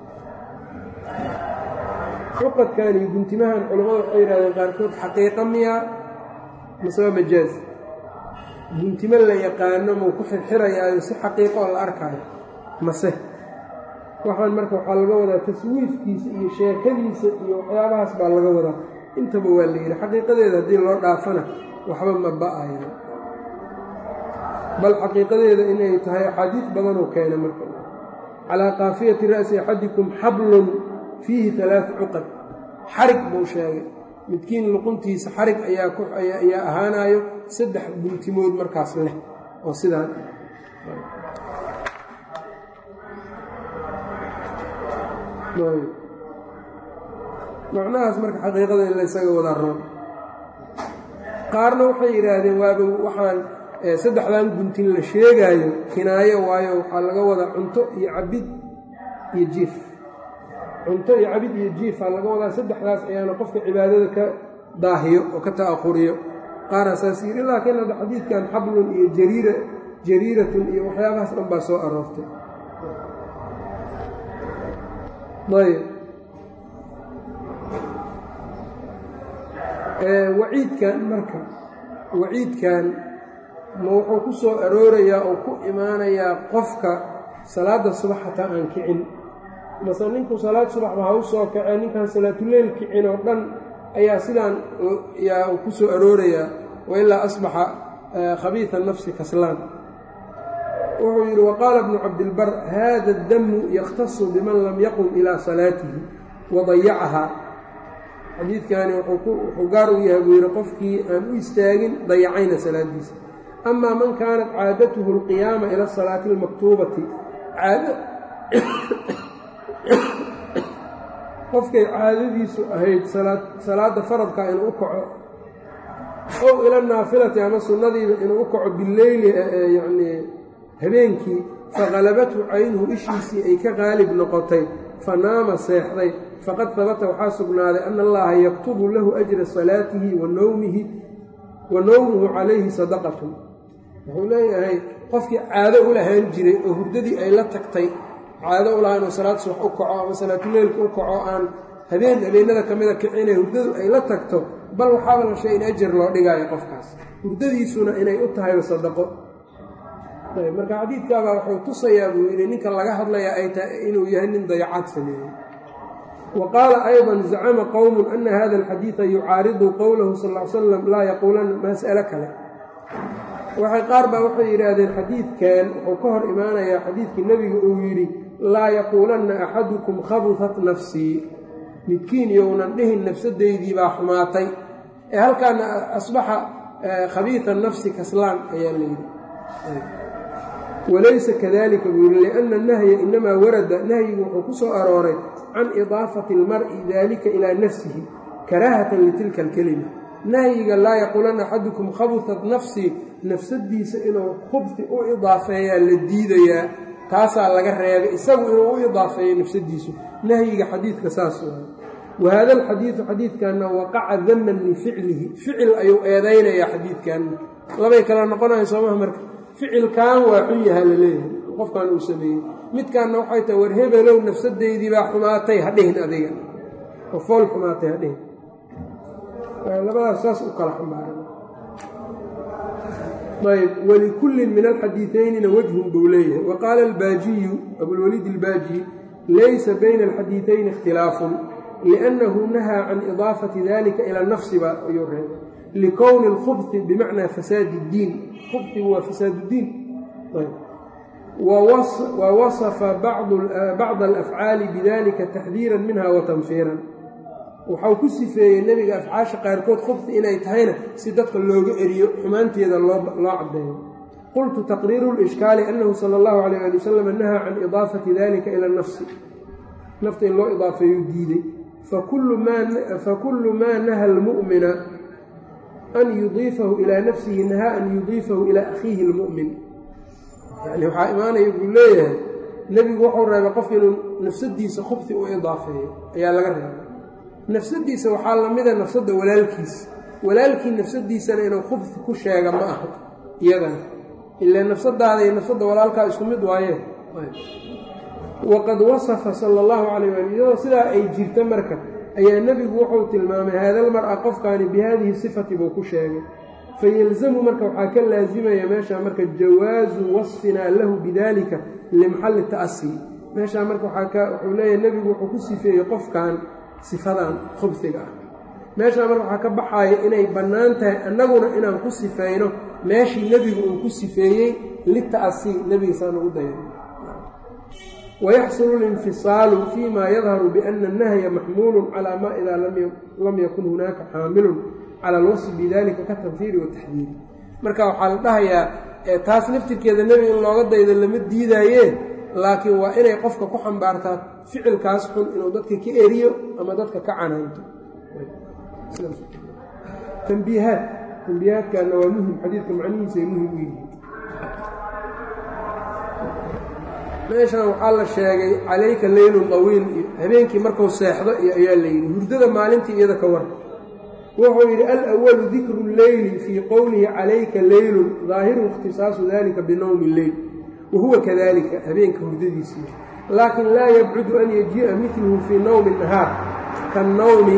cuqadkan iyo guntimahan culammadu waxay yidhahdeen qaarkood xaqiiqa miyaa mase waa majaaz guntimo la yaqaano mau ku xirxirayaayo si xaqiiqo oo la arkaayo mase waxaan marka waxaa laga wadaa taswiifkiisa iyo sheekadiisa iyo waxyaabahaas baa laga wadaa intaba waa la yidhi xaqiiqadeeda haddii loo dhaafana waxba ma ba-ayo bal xaqiiqadeeda inay tahay axaadiis badanoo keena marka calaa kaafiyati ra'si axadikum xablun fiihi alaaa cuqad xarig buu sheegay midkiin luquntiisa xarig ayaa ahaanayo saddex guntimood markaas leh oo sidaan macnahaas marka xaqiiqada in laysaga wada roon qaarna waxay yidhaahdeen waaba waxaan saddexdan guntin la sheegaayo kinaayo waayo waxaa laga wadaa cunto iyo cabid iyo jiif cunto iyo cabid iyo jiifaa laga wadaa saddexdaas ayaana qofka cibaadada ka daahiyo oo ka ta'aquriyo qaara saas yidhi laakiin hadda xadiidkan xablun iyo jariira jariiratun iyo waxyaabahaas dhan baa soo aroortay ayb waciidkan marka waciidkan ma wuxuu ku soo aroorayaa oo ku imaanayaa qofka salaadda subax hataa aan kicin mase ninku salaad subaxba ha u soo kacee ninkaan salaatuleyl kicin oo dhan ayaa sidaan yaa ku soo aroorayaa wailaa asbaxa khabiida nafsi kaslaan wuxuu yidhi waqaala bnu cabdilbar hada damu yakhtasu biman lam yaqum ilaa salaatihi wadayacahaa xadiidkani wuxuu gaar u yahay buu yidhi qofkii aan u istaagin dayacayna salaadiisa amaa man kaanat caadatuhu alqiyaama ila asalaati almaktuubati qofkay caadadiisu ahayd salaadda faradka inuu u kaco ow ila naafilati ama sunnadiiba inuu u kaco bileyli yacnii habeenkii faqalabathu caynuhu ishiisii ay ka qaalib noqotay fa naama seexday faqad habata waxaa sugnaaday ana allaha yaktubu lahu ajra salaatihi wa nowmihi wa nowmuhu calayhi sadaqatun wuxuu leeyahay qofkii caado u lahaan jiray oo hurdadii ay la tagtay caado u lahaa inuu salaad subax u kaco ama salaatuleylka u kaco aan habeen habeenada ka mida kicinay hurdadu ay la tagto bal waxaaba la shay in ajar loo dhigaayo qofkaas hurdadiisuna inay u tahay sadaqo ayb marka xadiidkaabaa wuxuu tusayaa buu yidhi ninka laga hadlayaa ay tahay inuu yahay nin dayacaad sameeyey wa qaala ayضa zacama qowmu ana hada alxadiida yucaaridu qowlahu sal l slam laa yaquulanna mas'alo kale waxay qaar baa waxay yidhaahdeen xadiidkan wuxuu ka hor imaanayaa xadiidkii nebiga uu yidhi laa yaquulanna axadukum khabufat nafsii midkiin younan dhihin nafsaddeydii baa xumaatay ee halkaana asbaxa khabiida nafsi kaslaan ayaa layidhi walaysa kadalika buu yidhi lianna nahya inamaa warada nahyigu wuxuu ku soo arooray can idaafati almar'i dalika ilaa nafsihi karaahatan litilka alkelima nahyiga laa yaquulanna axadukum khabufat nafsii nafsadiisa inuu khubfi u idaafeeyaa la diidayaa taasaa laga reebay isagu inuu u idaafeeyo nafsadiisu nahyiga xadiidka saas waay wa haada alxadiidu xadiidkanna waqaca daman lificlihi ficil ayuu eedaynayaa xadiidkanna labay kala noqonayan soomaha marka ficilkan waa xun yahaa la leeyahay qofkan uu sameeyey midkaanna waxay tahay war hebelow nafsadeydii baa xumaatay ha dhihin adiga oo fool xumaatay ha dhihin labadaas saas u kala xambaaran ayb walikullin min alxadiiثaynina wajhun buu leeyahay wa qaala albaajiyu abulwaliid albaaji laysa bayna alxadiiثayni ikhtilaafun liأnnahu nahaa can idaafati dalika ila nafsiba ayuu reebay likowni اlkhubhi bimacnaa fasaadi اddiin khubhigu waa fasaad اddiin wa wasafa bacda alafcaali bidalika taxdiira minha wa tanfiiran waxau ku sifeeyey nebiga afcaasha qaarkood khubhi inay tahayna si dadka looga eriyo xumaanteeda loo caddeeyo qultu taqriiru lishkaali annahu sala allahu calayh ali wasalam nahaa can idaafati dalika ila nafsi nafta in loo idaafeeyu diiday fakullu maa naha almu'mina an yudiifahu ilaa nafsihi nahaa an yudiifahu ilaa akhiihi lmu'min yani waxaa imaanaya buu leeyahay nebigu wuxuu reebay qofka inuu nafsadiisa khubhi u idaafeeyo ayaa laga reebay nafsadiisa waxaa lamida nafsadda walaalkiis walaalkii nafsadiisana inuu khubhi ku sheega ma aha iyadana ilaa nafsadaada iyo nafsadda walaalkaa isku mid waaye waqad wasafa sala allahu calayh waali iyadoo sidaa ay jirta marka ayaa nebigu wuxuu tilmaamay haadalmar-a qofkaani bi haadihi sifati buu ku sheegay fayelzamu marka waxaa ka laasimaya meeshaa marka jawaazu wasfinaa lahu bidalika limaxalli ta'asii meeshaa marka wuxuu leeyahay nebigu wuxuu ku sifeeyey qofkan sifadan khubsiga ah meeshaa marka waxaa ka baxaaya inay bannaan tahay annaguna inaan ku sifayno meeshii nebigu uu ku sifeeyey lita'asii nebigiisaan ugu dayan wayaxsulu linfisaalu fii ma yadharu biana annahya maxmuulun calaa maa idaa lam yakun hunaaka xaamilun cala alwasfi bidalika ka tanfiiri wataxdiiri marka waxaa la dhahayaa taas naftirkeeda nebi in looga daydo lama diidaaye laakiin waa inay qofka ku xambaartaa ficilkaas xun inuu dadka ka eriyo ama dadka ka canaanto tambiihaad tambiihaadkaana waa muhim xadiidka macnihiisa ay muhim u yihiin meeshan waxaa la sheegay calayka leylun dawiil iyo habeenkii markuu seexdo iyo ayaa la yidhi hurdada maalintii iyada ka war wuxuu yidhi alأwalu dikru leyli fii qowlihi calayka leylun daahiru اkhtisaasu dalika binowmi اleyl wahuwa kadalika habeenka hurdadiisii laakin laa yabcudu an yajii'a midluhu fii nowmi nahaar kanowmi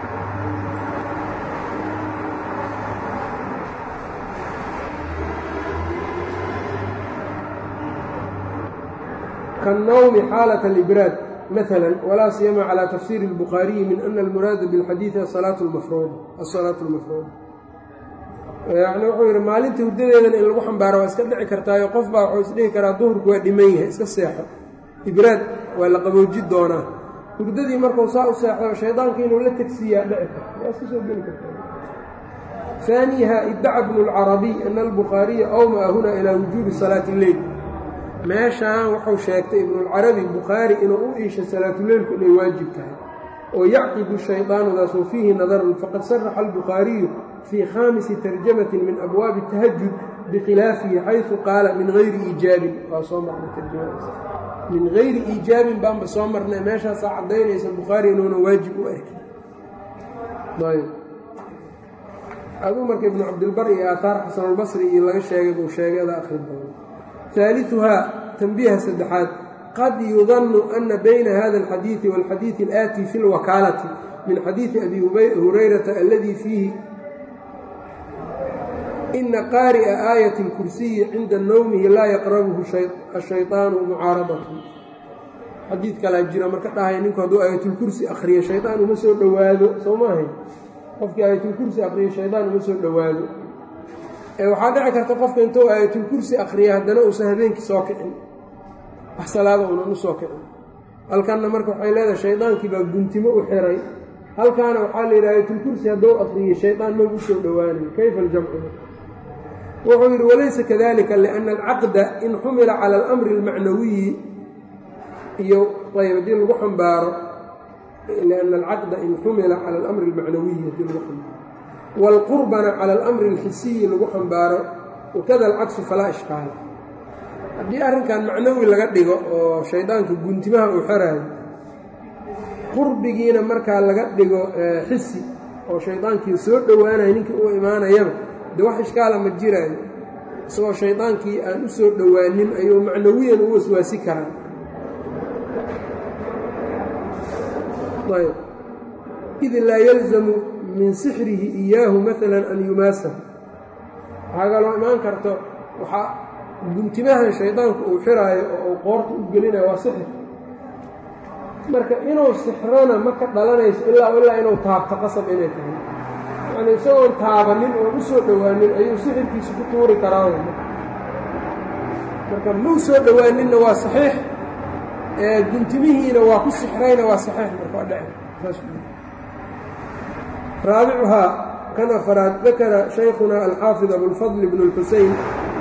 kaالnowmi xaalaة اlibraad mثلا وlaa siyama calى tafsir الbukhaariyi min ana اlmuraada bاlxadiiثi aلsalaaة اlmafruuda yani wuxuu yidhi maalinta hurdadeedana in lagu xambaaro waa iska dhici kartaayo qof baa wuxuu isdhihi karaa duhurku waa dhiman yahay iska seexo ibraad waa la qabooji doonaa hurdadii markuu saa u seexdo shaydaanka inuu la tegsiiyaa dhici karta waa iska soo geli karta ثaaniha iddaca bnu اlcarabiy ana اlbukhaariya awmaa huna ilى wujuubi salaaةi اleyl meeshaan wuxuu sheegtay ibnulcarabi bukhaari inuu u iishay salaatuleylku inay waajib tahay oo yacqidu shaydaanudaas wa fiihi nadarun faqad saraxa albukhaariyu fii khaamisi tarjamatin min abwaabi tahajud bikhilaafihi xaysu qaala min hayri iijaabin waa soo marnay tarjamadaas min hayri iijaabin baanba soo marnay meeshaasaa caddaynaysa bukhaari inuuna waajib u arkin ayb aduu marka ibnu cabdilbar iyo aataar xasanulbasri iyo laga sheegay buu sheegada akhri doona ثالثها تنبيهa سدexaad qad يuظن أنa byna hذا الxadيiث والxadيiث الآتي في الوكاaلة من xadيiثi أbي هurayرaةa الذي فيihi إنa qاaرئa آية الكuرسiي عinda نومihi laa يqربhu الشhayطاaن مcاaرaضة xadiid kalaa jira marka dhahay ninku hadduu aayatulkursi akriyo shayطaan uma soo dhowaado soo maahay qofkii aayatulkursi akriyo shayطaan uma soo dhowaado waxaa dhici karta qofka intuu aayatulkursi akriya haddana uusan habeenkii soo kicin wax salaada unan u soo kicin halkanna marka waxay leedahay shaydaankii baa guntimo u xiray halkaana waxaa la yidhi aayatulkursi hadduu akriyey shaydaan mag u soo dhowaanayo kayfa aljamcu wuxuu yidhi walaysa kadalika liأnna alcaqda in xumila cala alamri اlmacnawiyi iyo ayb haddii lagu xambaaro liأnna alcaqda in xumila cala alamri اlmacnawiyi haddii lagu xambaaro wاlqurbana cala alamri اlxisiyi lagu xambaaro wakada alcaksu falaa ishkaala haddii arrinkan macnawi laga dhigo oo shaydaanka guntimaha uu xeraayo qurbigiina markaa laga dhigo xisi oo shaydaankii soo dhowaanayo ninkii u imaanayaba dee wax ishkaala ma jiraayo isagoo shaydaankii aan u soo dhowaanin ayuu macnawiyan u waswaasi karaa id laa yalzamu min sixrihi iyaahu maala an yumaasa waxaa kaloo imaan karto waxaa guntimahan shaydaanku uu xiraayo oo uu qoorta u gelinayo waa sixir marka inuu sixrona ma ka dhalanayso ilaa ilaa inuu taabto qasab inay tahay yani isagoon taabanin oon u soo dhowaanin ayuu sixirkiisa ku tuuri karaa marka mau soo dhowaaninna waa saxiix guntimihiina waa ku sixrayna waa saxiix marka waa dhece raabicuhaa kan afaraad dakara shaykhuna alxaafid abulfadl bn اlxusein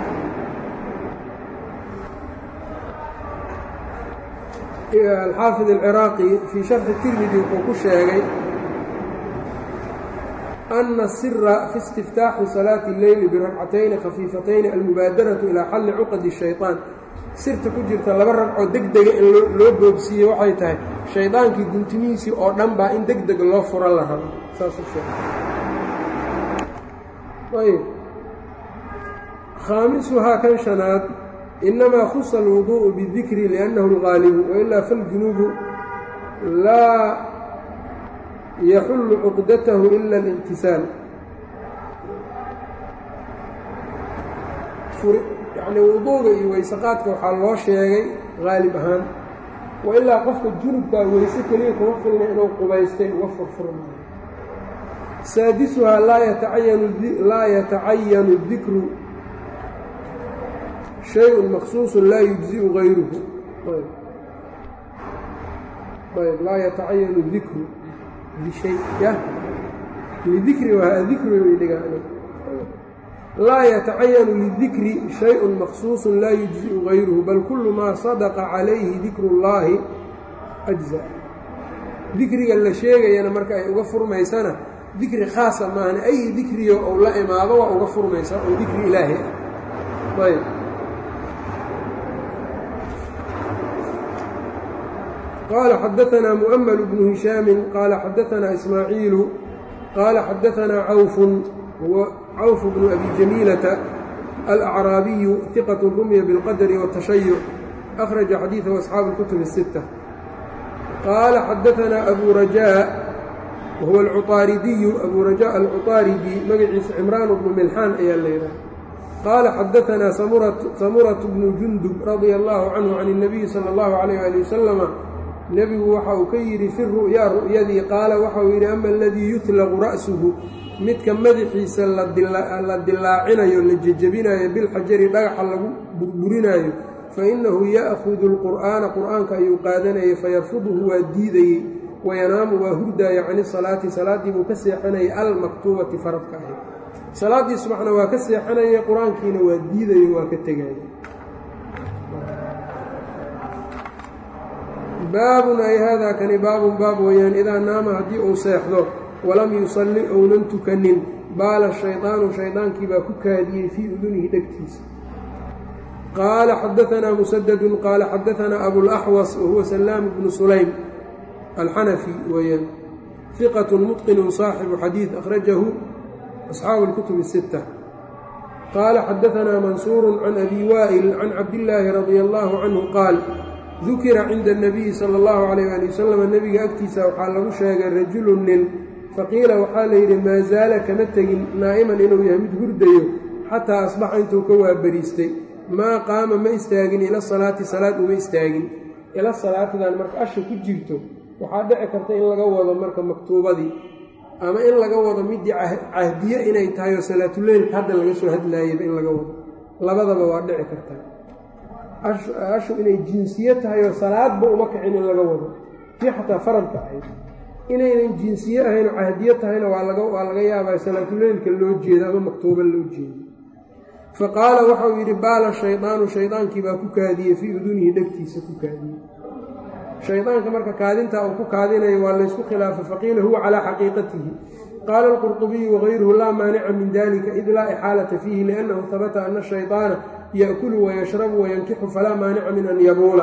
alxaafid alciraaqi fii sharxi tirmidi wuxuu ku sheegay ana asira fi istiftaaxi salaati اleyli birakcatayni khafiifatayni almubaadaratu ilaa xalli cuqadi الshayطaan sirta ku jirta laba ragcoo deg dega in loo boobsiiye waxay tahay shaydaankii guntimihiisii oo dhan baa in deg deg loo furo la rabo saasayb khaamisuhaa kan shanaad inamaa khusa alwuduuءu bidikri liannahu اlgaalibu wailaa faljunuubu laa yaxullu cuqdatahu ila اlintisaal yacni wuduuga iyo weysaqaadka waxaa loo sheegay haalib ahaan wa ilaa qofka junubkaa weyse keliya kuma filna inuu qubaystay uga furfurmaayo saadisuhaa laa yatacayanu laa yatacayanu dikru shay-un maqsuusun laa yujzi'u gayruhu ayb laa yatacayanu dikru bishay ya lidikri waa dikri way dhigaan laa yatacayanu lidikri shay-un maqsuusun laa yujzi'u gayruhu bal kullu maa sadaqa calayhi dikru اllaahi ajza dikriga la sheegayana marka ay uga furmaysana dikri khaasa maahan ay dikriyo ou la imaado waa uga furmaysaa oo dikri ilaahi ah ayb qaala xadaanaa mu'ml bnu hishaami qaala xadaanaa ismaaciilu qaala xadaanaa cawfun huwa cawf bnu abi jamiilata alacraabiyu hiqat rumya biاlqadri wاtashayuc akhraja xadiidahu asxaabu اlkutub الsitta qaala xadaanaa abu rajaa wahuwa alcuطaaridiyu abu rajaa alcuطaaridi magaciisa cimraan bnu milxaan ayaa la yidhaha qaala xadaanaa samuratu bnu jundub radia allahu canhu can الnabiyi salى اllahu alayh ali wasalama nebigu waxa uu ka yidhi fi ru'yaa ru'yadii qaala waxauu yidhi ama aladii yutlaqu ra'suhu midka madaxiisa la dilaacinayo la jejebinayo bilxajari dhagaxa lagu burburinaayo fa innahu ya'hudu alqur'aana qur'aanka ayuu qaadanayay fayarfuduhu waa diidayey wayanaamu waa hurdaaya cani salaati salaaddii buu ka seexanayay almaktuubati faradka ahayd salaaddii subaxna waa ka seexanayay qur-aankiina waa diidayo waa ka tegaya baabun ay haadaa kani baabun baab weeyaan idaa naama haddii uu seexdo walam yusalli ounan tukanin baala shaydaanu shaydaankii baa ku kaadiyey fii udunihi dhegtiisa qaala xadaanaa musadadun qaala xadaanaa abulaxwas wahuwa salaamu bnu sulaym alxanafi weeyaan hiqatun mutqinun saaxibu xadiid akhrajahu asxaabu اlkutub الsitta qaala xadaanaa mansuuru can abi waa'il can cabdillaahi radia allahu canhu qaal dukira cinda الnabiyi salى اllahu alayh ali wasalam nebiga agtiisa waxaa lagu sheegay rajulu nin faqiila waxaa la yidhi maa zaala kama tegin naa'iman inuu yahay mid hurdayo xataa asbaxa intuu ka waabariistay maa qaama ma istaagin ila salaati salaad uma istaagin ila salaatidan marka asha ku jirto waxaa dhici karta in laga wado marka maktuubadii ama in laga wado midii cahdiye inay tahay oo salaatuleylka hadda laga soo hadlaayaba in laga wado labadaba waa dhici kartaa ashu inay jinsiye tahay oo salaadba uma kicin in laga wado tii xataa faradka ahayd inaynan jinsiye ahayn oo cahdiye tahayna waa laga yaabaa salaatuleylka loo jeedo ama maktuuba loo jeedo fa qaala waxauu yidhi baala shaydaanu shaydaankii baa ku kaadiyey fii udunihi dhegtiisa ku kaadiyey shaydaanka marka kaadintaa uu ku kaadinayo waa laysku khilaafay faqiila huwa calaa xaqiiqatihi qaala alqurطubiyu wagayruhu laa maanica min dalika id laa ixaalata fiihi liannahu habata ana shayطaana yaأkulu wayashrabu wayankixu falaa maanica min an yabuula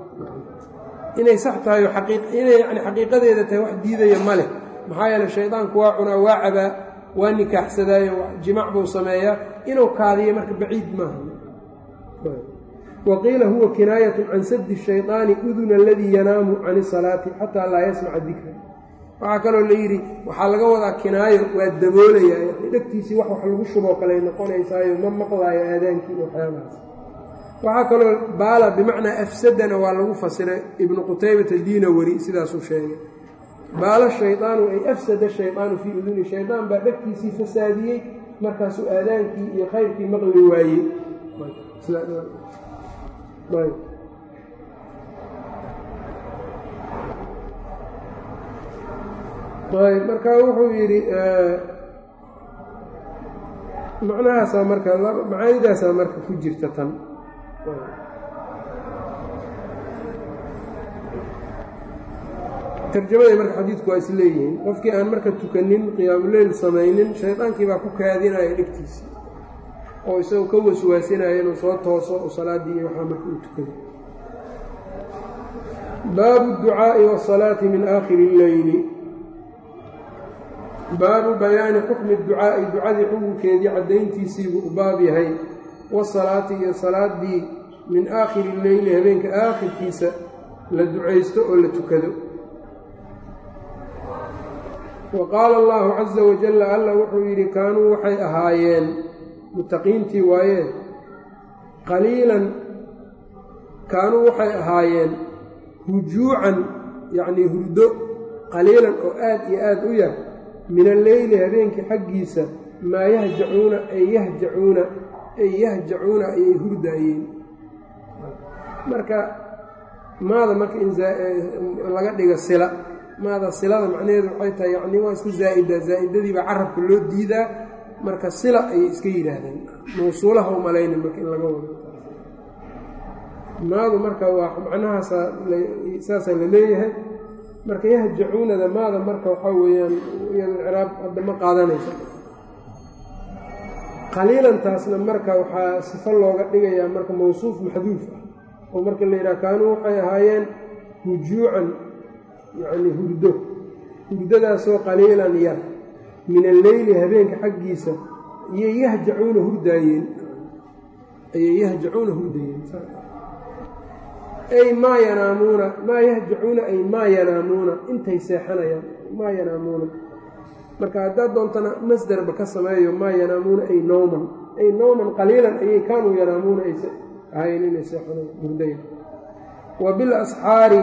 inay sax tahay inay yani xaqiiqadeeda tahay wax diidaya ma leh maxaa yeele shaydaanku waa cunaa waa cabaa waa nikaaxsadaayo jimac buu sameeyaa inuu kaadiyo marka baciid maaha waqiila huwa kinaayatu can sadi shayطaani uduna aladii yanaamu can isalaati xataa laa yasmaca dikra waxaa kaloo la yidhi waxaa laga wadaa kinaayo waa daboolayaa dhegtiisii wax wax lagu shuboo kale noqonaysaayo ma maqlaayo aadaankii waxyaabahaas waxaa kaloo baala bimacnaa afsadana waa lagu fasiray ibnu qutaybata diinawari sidaasuu sheegay baala shaydaanu ay afsada shaydaanu fii uduni shaydaan baa dhegtiisii fasaadiyey markaasuu aadaankii iyo khayrkii maqli waayey ayb marka wuxuu yidhi macnahaasaa marka macaanidaasaa marka ku jirta tan tarjamaday marka xadiidku waa is leeyihiin qofkii aan marka tukanin qiyaamuleyl samaynin shaydaankii baa ku kaadinaya dhegtiisa oo isagoo ka waswaasinaya inuu soo tooso oo salaaddii iyo waxaa marka uu tukado baabu اducaaءi wالsalaati min aakhiri اlleyli baabu bayaani xukmi ducaa'i ducadii xukunkeedii caddayntiisiibuu u baab yahay wasalaati iyo salaaddii min aakhiri leyli habeenka aakhirkiisa la ducaysto oo la tukado wa qaala allahu casa wajalla alla wuxuu yidhi kaanuu waxay ahaayeen muttaqiintii waayee qaliilan kaanuu waxay ahaayeen hujuucan yacnii hurdo qaliilan oo aad iyo aad u yar min alleyli habeenkii xaggiisa maa yahjacuuna ay yahjacuuna ay yahjacuuna ayay hurdaayeen marka maada marka in laga dhigo sila maada silada macnaheedu waxay tahay yacni waa iska zaa'ida zaa'idadiibaa carabka loo diidaa marka sila ayay iska yidhaahdeen mawsuulaha u malaynin marka in laga wado maadu marka waa macnahaasa saasaa la leeyahay marka yahjacuunada maada marka waxaa weeyaan iyado icraab hadda ma qaadanaysa qaliilantaasna marka waxaa sifo looga dhigayaa marka mawsuuf maxduuf ah oo marka la yidhaha kaanuu waxay ahaayeen hujuucan yacni hurdo hurdadaasoo qaliilan yar min alleyli habeenka xaggiisa ayay yahjacuuna hurdaayeen ayay yahjacuuna hurdayeen ay maa yanaamuuna maa yahjacuuna ay maa yanaamuuna intay seexanayaan maa yanaamuuna marka haddaad doontana masderba ka sameeyo maa yanaamuuna ay nowman ay nowman qaliilan ayay kaanuu yanaamuuna ay ahayn inay seexanayaan hurdayan wa bilasxaari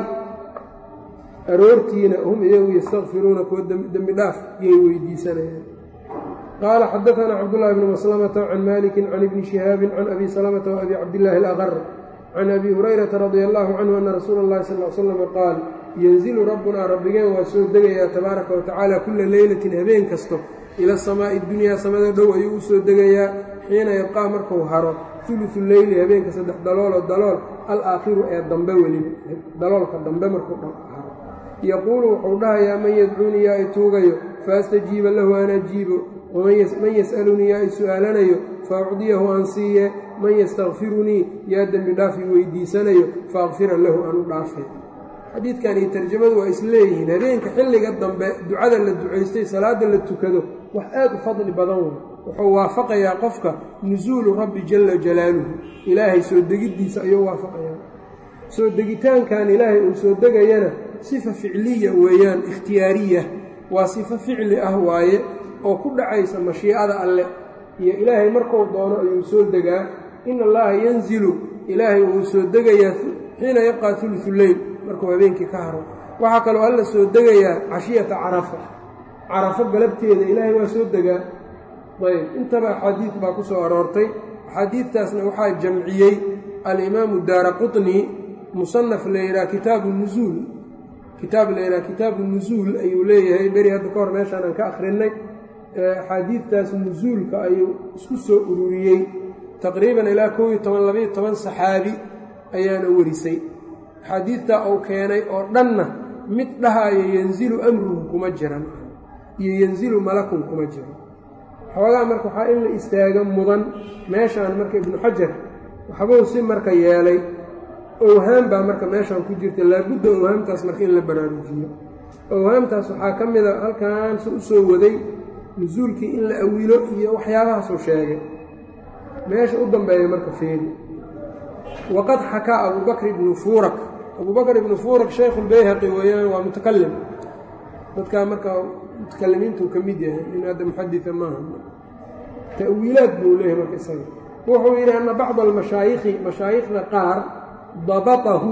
aroortiina hum iyagu yastakfiruuna kuwa dembi dhaaf yay weydiisanayaan qaala xadaanaa cabdullahi bni maslamata can maliki can ibni shihaabin can abi salamata waabi cabdillaahi alaqar can abi hurayrata radia allahu canhu ana rasuula اllahi sal l slama qaal yanzilu rabbunaa rabbigeen waa soo degayaa tabaaraka wa tacaala kula leylatin habeen kasto ila samaa'i dunyaa samada dhow ayuu u soo degayaa xiina yabqaa markuu haro ulusu leyli habeenka saddex dalooloo dalool alaakhiru ee dambe weliba daloolka dambe markuu haro yaquulu wuxuu dhahayaa man yadcuunii yaa i tuugayo faastajiiba lahu aan ajiibo man yas'alunii yaa i su'aalanayo faacdiyahu aan siiye man yastakfirunii yaa dembi dhaaf i weydiisanayo faakfira lahu aan u dhaafay xadiidkan iyo tarjamadu waa isleeyihiin habeenka xilliga dambe ducada la ducaystay salaadda la tukado wax aad u fadli badan wey wuxuu waafaqayaa qofka nusuulu rabbi jalla jalaaluhu ilaahay soo degiddiisa ayuu waafaqayaa soo degitaankan ilaahay uu soo degayana sifa ficliya weeyaan ikhtiyaariya waa sifo ficli ah waaye oo ku dhacaysa mashiicada alle iyo ilaahay markuu doono ayuu soo degaa in allaha yanzilu ilaahay uu soo degayaa xiina yabqaa ulusu leyl markuu habeenkii ka haro waxaa kaloo alla soo degayaa cashiyata carafa carafo galabteeda ilaahay waa soo degaa ayb intaba axaadiid baa ku soo aroortay axaadiidtaasna waxaa jamciyey alimaamu daara quطni musanaf la yidhaha kitaabu nusuul kitaab la yidhaha kitaabu nusuul ayuu leeyahay beri hadda ka hor meeshaan aan ka akhrinay axaadiidtaas nusuulka ayuu isku soo ururiyey taqriiban ilaa kow iyo toban labaiyo toban saxaabi ayaana werisay axaadiidtaa uu keenay oo dhanna mid dhahaayo yanzilu amruhu kuma jiran iyo yanzilu malakun kuma jiran xoogaa marka waxaa in la istaaga mudan meeshaan marka ibnu xajar waxbuu si marka yeelay owhaam baa marka meeshaan ku jirta laabudda owhaamtaas marka in la baraarujiyo owhaamtaas waxaa ka mida halkan se u soo waday nusuulkii in la awilo iyo waxyaabahaasuu sheegay meesha u dambeeya marka feeri waqad xakaa abubakr ibnu fuurak abubakr ibnu fuurak shaykhulbayhaqi weeyaan waa mutakalim dadkaa marka mutakalimiintuu ka mid yahay in hadda muxadida maaha ta'wiilaad buu leeyahay marka isaga wuxuu yidhi ana bacda almashaayikhi mashaayikhda qaar dabatahu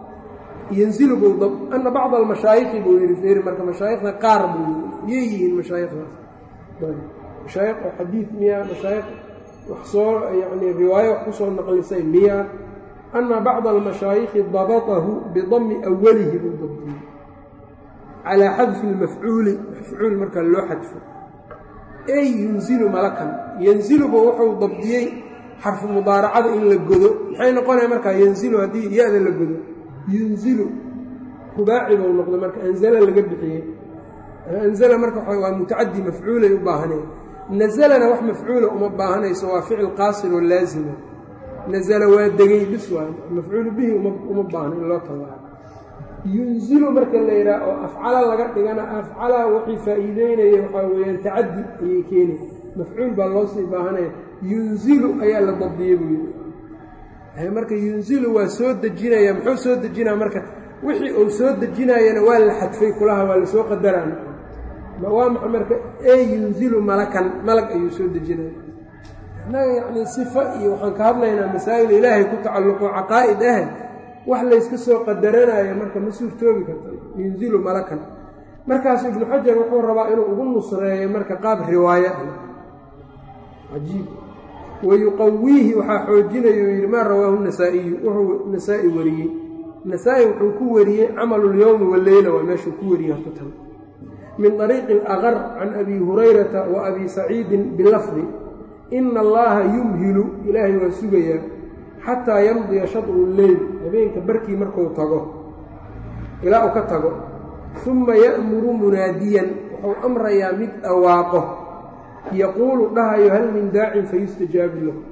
yanzilu buu ana bacda almashaayikhi buu yidhi feeri marka mashaayikhda qaar buu yidhi yay yihiin mashaayikhdaas mashaayikh oo xadiid miya mashaayikh wax soo yacni riwaayo wax ku soo naqlisay miya ana bacda almashaayikhi dabatahu bidami awalihi buu dabdiyey calaa xadfi lmafcuuli mafcuul marka loo xadfo ey yunzilu malakan yanziluba wuxuu dabdiyey xarfu mudaaracada in la godo maxay noqonaya markaa yanzilu haddii ya-da la godo yunzilu rubaaci buu noqdo marka anzala laga bixiyey anzala marka waa mutacadi mafcuulay u baahaneen nazalana wax mafcuula uma baahanayso waa ficil qaasir oo laazima nazala waa degay bis waay mafcuulu bihi uma baahno in loo tabaaro yunzilu marka la yidhaha oo afcala laga dhigana afcala waxay faa'iideynaya waxaa weeyaan tacaddi ayay keenay mafcuul baa loo sii baahanaya yunzilu ayaa la dabdiyey buu yidhi marka yunzilu waa soo dejinaya muxuu soo dejinaa marka wixii uu soo dejinayana waa la xadfay kulaha waa lasoo qadaraan waa maxa marka ee yunzilu malakan malag ayuu soo dejinaya innaga yacnii sifa iyo waxaan ka hadlaynaa masaa'il ilaahay ku tacalluqo caqaa'id ah wax layska soo qadaranayo marka ma suurtoobi karta yunzilu malakan markaasu ibnu xajar wuxuu rabaa inuu ugu nusreeyo marka qaab riwaayo ah cajiib wayuqawiihi waxaa xoojinayo yidhi maa rawaahu nasaa'iyu wuxuu nasaa-i wariyey nasaa-i wuxuu ku wariyey camalulyowmi waleyla waa meeshuu ku wariyey horta tan min طariiqi alaqar can abi hurayrata wa abi saciidin bilafdi ina allaha yumhilu ilaahay waa sugayaa xataa yamdiya shadru leyl habeenka barkii markuu tago ilaa uu ka tago uma ya'muru munaadiyan wuxuu amrayaa mid dhawaaqo yaquulu dhahayo hal min daacin fayustajaabu lahu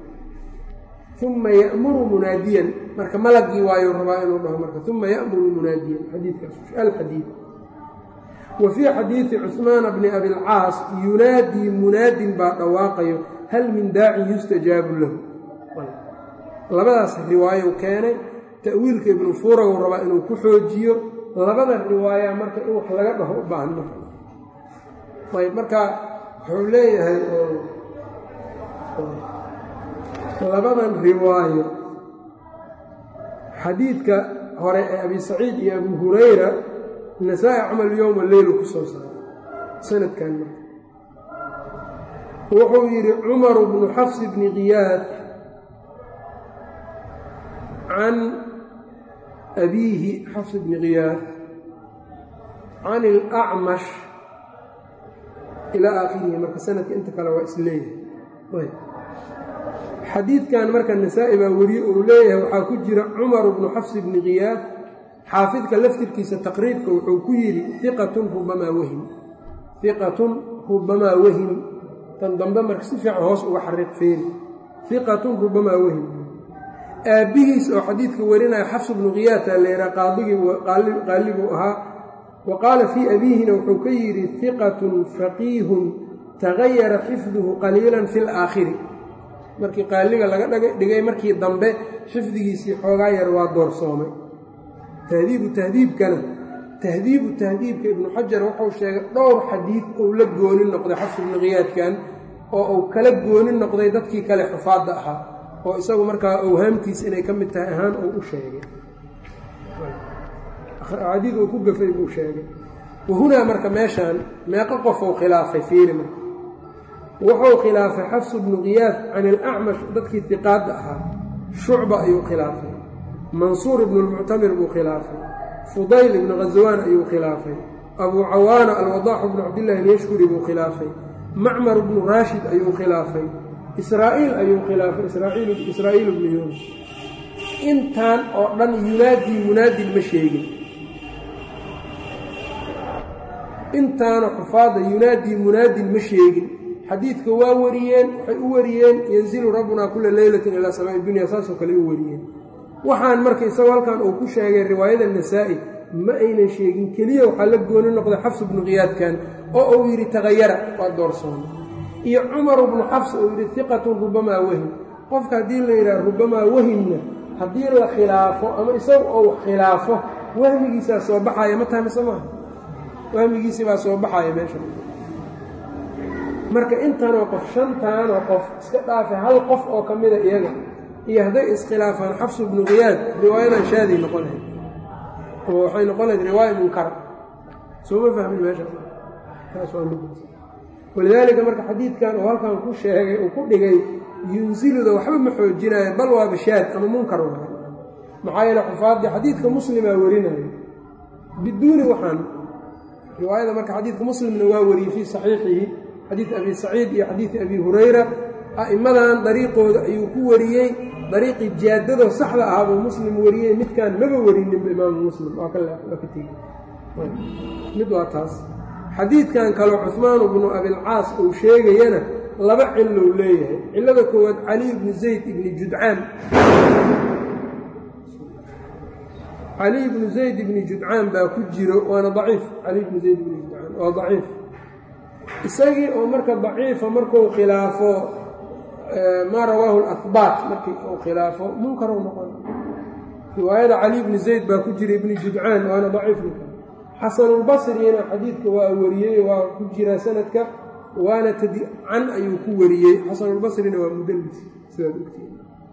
uma ya'muru munaadiyan marka malagii waayuu rabaa inuu dhaho marka uma ya'muru munaadiyan xadiidkaas alxadiid wa fii xadiidi cuhmaana bni abilcaas yunaadii munaadin baa dhawaaqayo hal min daacin yustajaabu lahu labadaas riwaayo keenay ta'wiilka ibnu fuuragu rabaa inuu ku xoojiyo labada riwaaya marka in wax laga dhaho u baahan marka ayb marka wuxuu leeyahay labadan riwaayo xadiidka hore ee abi saciid iyo abu hurayra nasaa-i camal yowma leylu ku soo saaray sanadkan marka wuxuu yidhi cumaru bnu xafs bni kiyaad can abiihi xafs bni kiyaad can ilacmash ilaa aakhirihi marka sanadka inta kale waa isleeyahay xadiidkan marka nasaa-i baa weriye uu leeyahay waxaa ku jira cumaru bnu xafs bni kiyaad xaafidka laftirkiisa taqriibka wuxuu ku yidhi iqatun rubamaa wahim iqatun rubamaa wahim tan dambe marka si fiican hoos uga xariiq feeri iqatun rubamaa wahim aabbihiis oo xadiidka warinaya xafs bnu khiyaata leeraa qaaliguu ahaa wa qaala fii abiihina wuxuu ka yidhi hiqatun faqiihun tagayara xifduhu qaliilan fi laakhiri markii qaaliga laga dhigay markii dambe xifdigiisii xoogaa yar waa doorsoomay tahdiibu tahdiibkana tahdiibu tahdiibka ibnu xajar wuxuu sheegay dhowr xadiid uu la gooni noqday xafs ibnu khiyaadkan oo uu kala gooni noqday dadkii kale xufaadda ahaa oo isagu markaa owhaamtiis inay ka mid tahay ahaan uu u sheegay xadiid uu ku gafay buu sheegay wahunaa marka meeshaan meeqo qof uu khilaafay fiiri marka wuxuu khilaafay xafs bnu khiyaad can ilacmash dadkii hiqaadda ahaa shucba ayuu khilaafay mansuur ibnu lmuctamir buu khilaafay fudayl ibnu khaswaan ayuu khilaafay abuu cawaana alwadaaxu bnu cabdillahi alyashkuri buu khilaafay macmar bnu raashid ayuu khilaafay israa'iil ayuu khilaafay israa'iil bnu yuunus intaan oo dhan yunaadii munaadin ma sheegin intaana xufaadda yunaadii munaadin ma sheegin xadiidka waa wariyeen waxay u wariyeen yanzilu rabbunaa kula leylatin ilaa samaa'i dunya saasoo kale u wariyeen waxaan marka isagoo halkan uu ku sheegay riwaayada nasaa'i ma aynan sheegin keliya waxaa la gooni noqday xafs bnu khiyaadkan oo uu yidhi tagayara waa doorsoona iyo cumar bnu xafs uu yidhi hiqatun rubamaa wahim qofka haddii la yidhaha rubamaa wahimna haddii la khilaafo ama isagu ou khilaafo wahmigiisaa soo baxaya ma tahay mise maaha wahmigiisii baa soo baxaya meesha marka intanoo qof shantaanoo qof iska dhaafa hal qof oo ka mida iyaga iyo hadday iskhilaafaan xafsu bnu khiyaad riwaayadan shaaday noqon lahayd oo waxay noqon lahayd riwaaya munkara soo ma fahmin meesha taas waa mid walidaalika marka xadiidkan uu halkan ku sheegay uu ku dhigay yunsiluda waxba ma xoojinayo bal waa bashaad ama munkar waay maxaa yeele xufaaddii xadiidka muslimaa warinayo biduuni waxaan riwaayada marka xadiidka muslimna waa wariyey fii saxiixihi xadiid abi saciid iyo xadiidi abi hurayra a'immadan dariiqooda ayuu ku wariyey dariiqii jaadadoo saxda ahaa buu muslim wariyey midkaan maba warininba imaamu muslim waa ka waa ka tegey mid waa taas xadiidkan kaleo cuhmaan bnu abilcaas uu sheegayana laba cilou leeyahay cillada koowaad cali ibni zayd ibni judcaan cali ibnu zayd ibni judcaan baa ku jiro waana daciif cali ibnu zayd ibni judcaan waa daciif isagii oo marka daciifa markuu khilaafo maa rawaahu lahbaat markii uu khilaafo munkaru noqon riwaayada cali ibni zayd baa ku jira ibni judcaan waana daciif ninka xasanulbasrina xadiidka waa wariyey waa ku jira sanadka waana tadcan ayuu ku wariyey xasanulbasrina waa mudallis sidaad ogtiin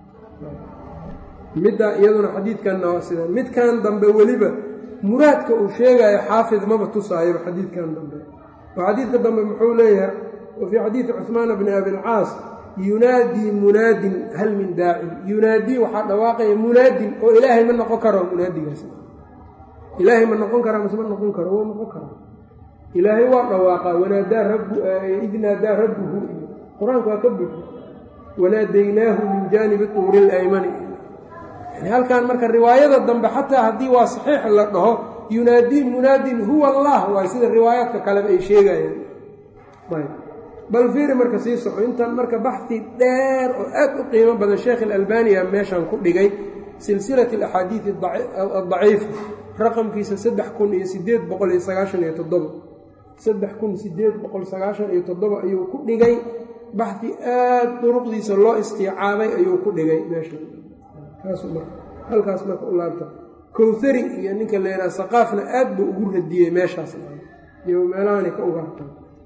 midda iyaduna xadiidkanna waa sida midkan dambe weliba muraadka uu sheegayo xaafid maba tusaayoba xadiidkan dambe oo xadiidka dambe muxuu leeyahay wa fii xadiidi cuhmaana bni abilcaas yunaadii munaadin hal min daacin yunaadii waxaa dhawaaqaya munaadin oo ilaahay ma noqon karo munaadigaas ilaahay ma noqon karaa mase ma noqon karo wuu noqon karaa ilaahay waa dhawaaqaa wanaadaa rabu id naadaa rabbuhu iyo qur-aanku waa ka buxo wanaadaynaahu min jaanibi tuuri ilaymani yani halkan marka riwaayada dambe xataa haddii waa saxiix la dhaho yunaadii munaadin huwa allah waay sida riwaayaadka kaleba ay sheegayaan ayb bal fiiri marka sii soco intan marka baxi dheer oo aad u qiimo badan sheekh ilalbaniya meeshan ku dhigay silsilat alaxaadiidi adaciifa raqamkiisa saddex kun iyo sideed boqol iyo sagaashan iyo toddoba saddex kun sideed boqol sagaashan iyo toddoba ayuu ku dhigay baxdi aad duruqdiisa loo istiicaabay ayuu ku dhigay meesha halkaas marka u laabta kowhari iyo ninka la yidhaha saqaafna aad buu ugu radiyey meeshaas iyo meelahani ka ugaarta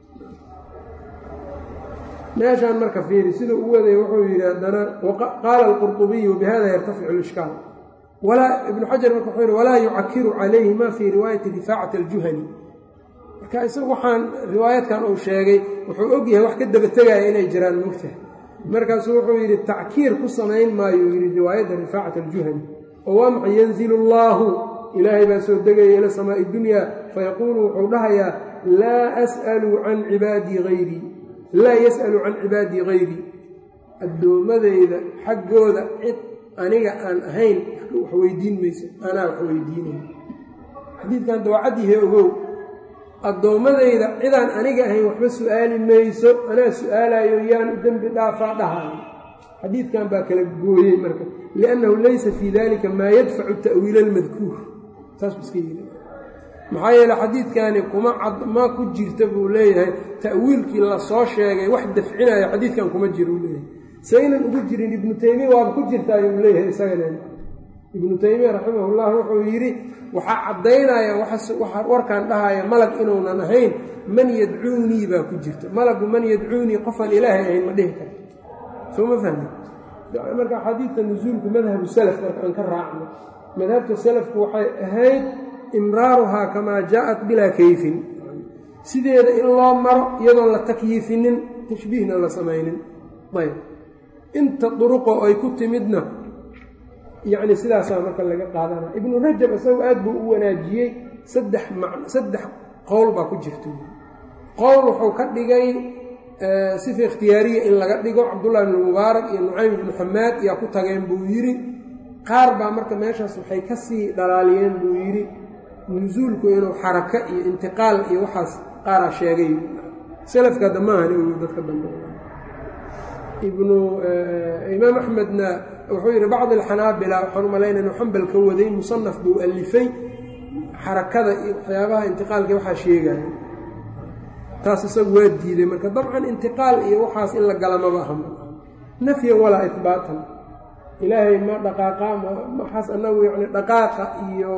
meeshaan marka fiiri siduu u waday wuxuu yidhi haddana qaala alqurطubiyu bihada yartaficu lishkaal ibnu xajar marka wuxuu yidhi walaa yucakiru calayhi ma fii riwaayati rifaacati aljuhani marka isagu waxaan riwaayadkan uu sheegay wuxuu og yahay wax ka daba tegaya inay jiraan mogtahay markaasuu wuxuu yidhi tackiir ku samayn maayo yidhi riwaayadda rifaacati aljuhani oo waa maxay yanzilu allaahu ilaahay baa soo degaya ila samaa'i dunya fayaquulu wuxuu dhahayaa laa as'alu can cibaadii hayrii laa yas'alu can cibaadii hayrii addoommadayda xaggooda cid aniga aan ahayn wax weydiin mayso anaa wax weydiinaya xadiidkan dawacaddiihe ogow addoommadayda cidaan aniga ahayn waxba su'aali mayso anaa su'aalayo yaan u dembi dhaafaa dhahayo xadiidkan baa kala gooyey marka liannahu laysa fii dalika maa yadfacu ta'wiila almadkuur saasuu iska yiri maxaa yeele xadiidkani kuma ma ku jirta buu leeyahay ta'wiilkii lasoo sheegay wax dafcinayo xadiidkan kuma jira uu leeyahay saynan ugu jirin ibnu taymiya waaba ku jirta ayuu leeyahay isagana ibnu taymiya raximahullah wuxuu yidhi waxaa caddaynaya warkaan dhahaya malag inuunan ahayn man yadcuunii baa ku jirta malagu man yadcuunii qofaan ilaahay ahayn ma dhihi karo soo ma fahmi marka xadiidka nusuulku madhabu salaf marka aan ka raacno madhabta salafku waxay ahayd imraaruhaa kamaa jaaءat bilaa kayfin sideeda in loo maro iyadoon la takyiifinin tashbiihna la samaynin ayb inta duruqo ay ku timidna yacni sidaasaa marka laga qaadanaya ibnu rajab isagu aad buu u wanaajiyey saddex saddex qowl baa ku jirta qowl wuxuu ka dhigay sifa ikhtiyaariya in laga dhigo cabdullahi ibnu mubaarak iyo nucaym ibnu xamaad yaa ku tageen buu yidhi qaar baa marka meeshaas waxay ka sii dhalaaliyeen buu yidhi nusuulku inuu xaraka iyo intiqaal iyo waxaas qaaraa sheegay salafka damaahan ogu dadka dambe ibnu imaam axmedna wuxuu yidhi bacd alxanaabila waxaan u malaynaya inuu xambal ka waday musanaf buu alifay xarakada iyo waxyaabaha intiqaalka waxaa sheegaya taas isagu waa diiday marka dabcan intiqaal iyo waxaas in la gala maba aha nafyan walaa ihbaatan ilaahay ma dhaqaaqa maxaas anagu yani dhaqaaqa iyo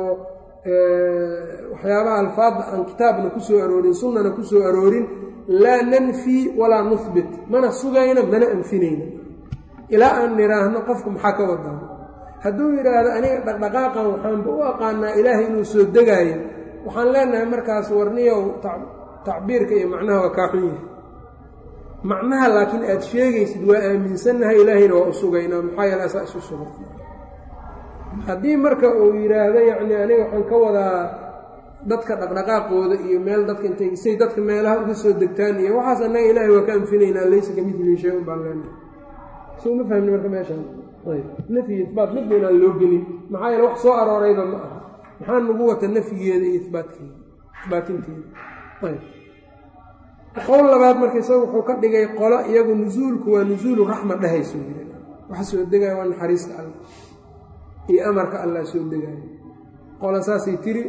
waxyaabaha alfaadda aan kitaabna ku soo aroorin sunnana ku soo aroorin laa nanfii walaa nuhbit mana sugayna mana anfinayna ilaa aan nidhaahno qofku maxaa ka wadaa hadduu yidhaahdo aniga dhaqdhaqaaqan waxaanba u aqaanaa ilaahay inuu soo degaayo waxaan leenahay markaas warniyow tacbiirka iyo macnaha waa kaa xun yahay macnaha laakiin aad sheegaysid waa aaminsannahay ilaahayna waa u sugaynaa maxaa yeele asaa isu sugay haddii marka uu yidhaahdo yacni aniga waxaan ka wadaa dadka dhaqdhaqaaqooda iyo meel dadka intay say dadka meelaha uga soo degtaan iyo waxaas annaga ilaahay waa ka anfinaynaa laysa ka midlii shay un baan leenahay soo ma fahmni marka meeshaan ayb nafyi isbaat midba inaan loo gelin maxaa yeele wax soo aroorayba ma aha maxaa nagu wata nafyigeeda iyo ibaatkeeda isbaatinteeda ayb qowl labaad marka isaga wuxuu ka dhigay qolo iyagu nusuulku waa nusuulu raxma dhehayso yiri waxa soo degaya waa naxariista alla iyo amarka allah soo degaayo qola saasay tiri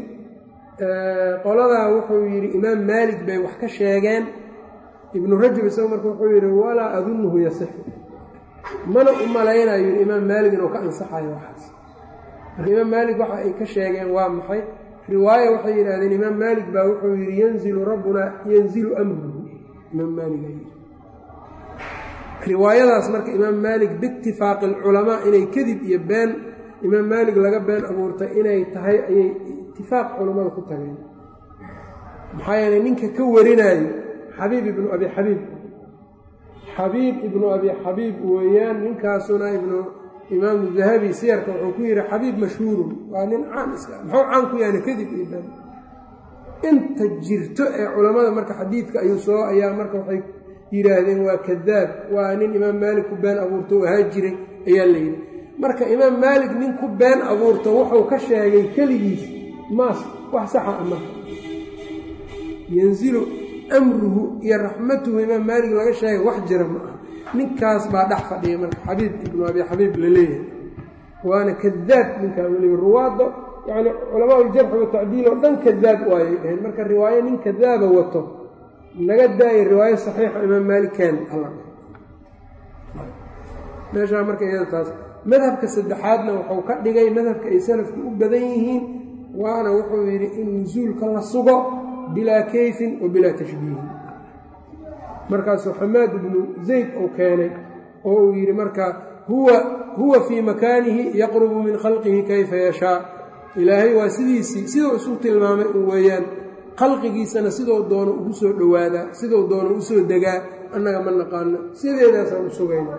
qoladaa wuxuu yidhi imaam maalik bay wax ka sheegeen ibnu rajab isagu marka wuxuu yidhi walaa adunnuhu yasixu mana u malaynayo yidhi imaam maalik inuu ka ansaxayo waxaas marka imaam maalik waxa ay ka sheegeen waa maxay riwaaya waxay yidhahdeen imaam maalik baa wuxuu yidhi yanzilu rabbuna yanzilu amruhu imaam maalik yidhi riwaayadaas marka imaam maalik biitifaaqi alculamaa inay kadib iyo been imaam maalik laga been abuurtay inay tahay ayay itifaaq culammada ku tageen maxaa yeeley ninka ka warinaayo xabiib ibnu abi xabiib xabiib ibnu abi xabiib weeyaan ninkaasuna ibnu imaamu dahabi siyarka wuxuu ku yidhi xabiib mashhuurun waa nin caan iska muxuu caan ku yaana kadib iyo been inta jirto ee culammada marka xadiidka ayuu soo ayaa marka waxay yidhaahdeen waa kadaab waa nin imaam maalik ku been abuurto ahaa jiray ayaa la yidhi marka imaam maalik nin ku been abuurto wuxuu ka sheegay keligiis maas wax saxa a marka yanzilu amruhu iyo raxmatuhu imaam maalik laga sheegay wax jira ma aha ninkaas baa dhex fadhiya marka xabiib ibnu abi xabiib la leeyahay waana kadaab ninkaa weliba ruwaadda yacni culamaa uljarxi watacdiil oo dhan kadaab waayay dhaheen marka riwaayo nin kadaaba wato naga daaya riwaayo saxiixa imaam maalikeen alla meeshaa marka iyada taas madhabka saddexaadna wuxuu ka dhigay madhabka ay salafku u badan yihiin waana wuxuu yidhi in nusuulka la sugo bilaa kayfin wa bilaa tashbiihin markaasuu xamaad ibnu zayd uu keenay oo uu yidhi marka huwa huwa fii makaanihi yaqrubu min khalqihi kayfa yashaa ilaahay waa sidiisii siduu isu tilmaamay u weeyaan khalqigiisana sidou doono ugu soo dhowaadaa sidou doono u soo degaa annaga ma naqaano sideedaasaan u sugayna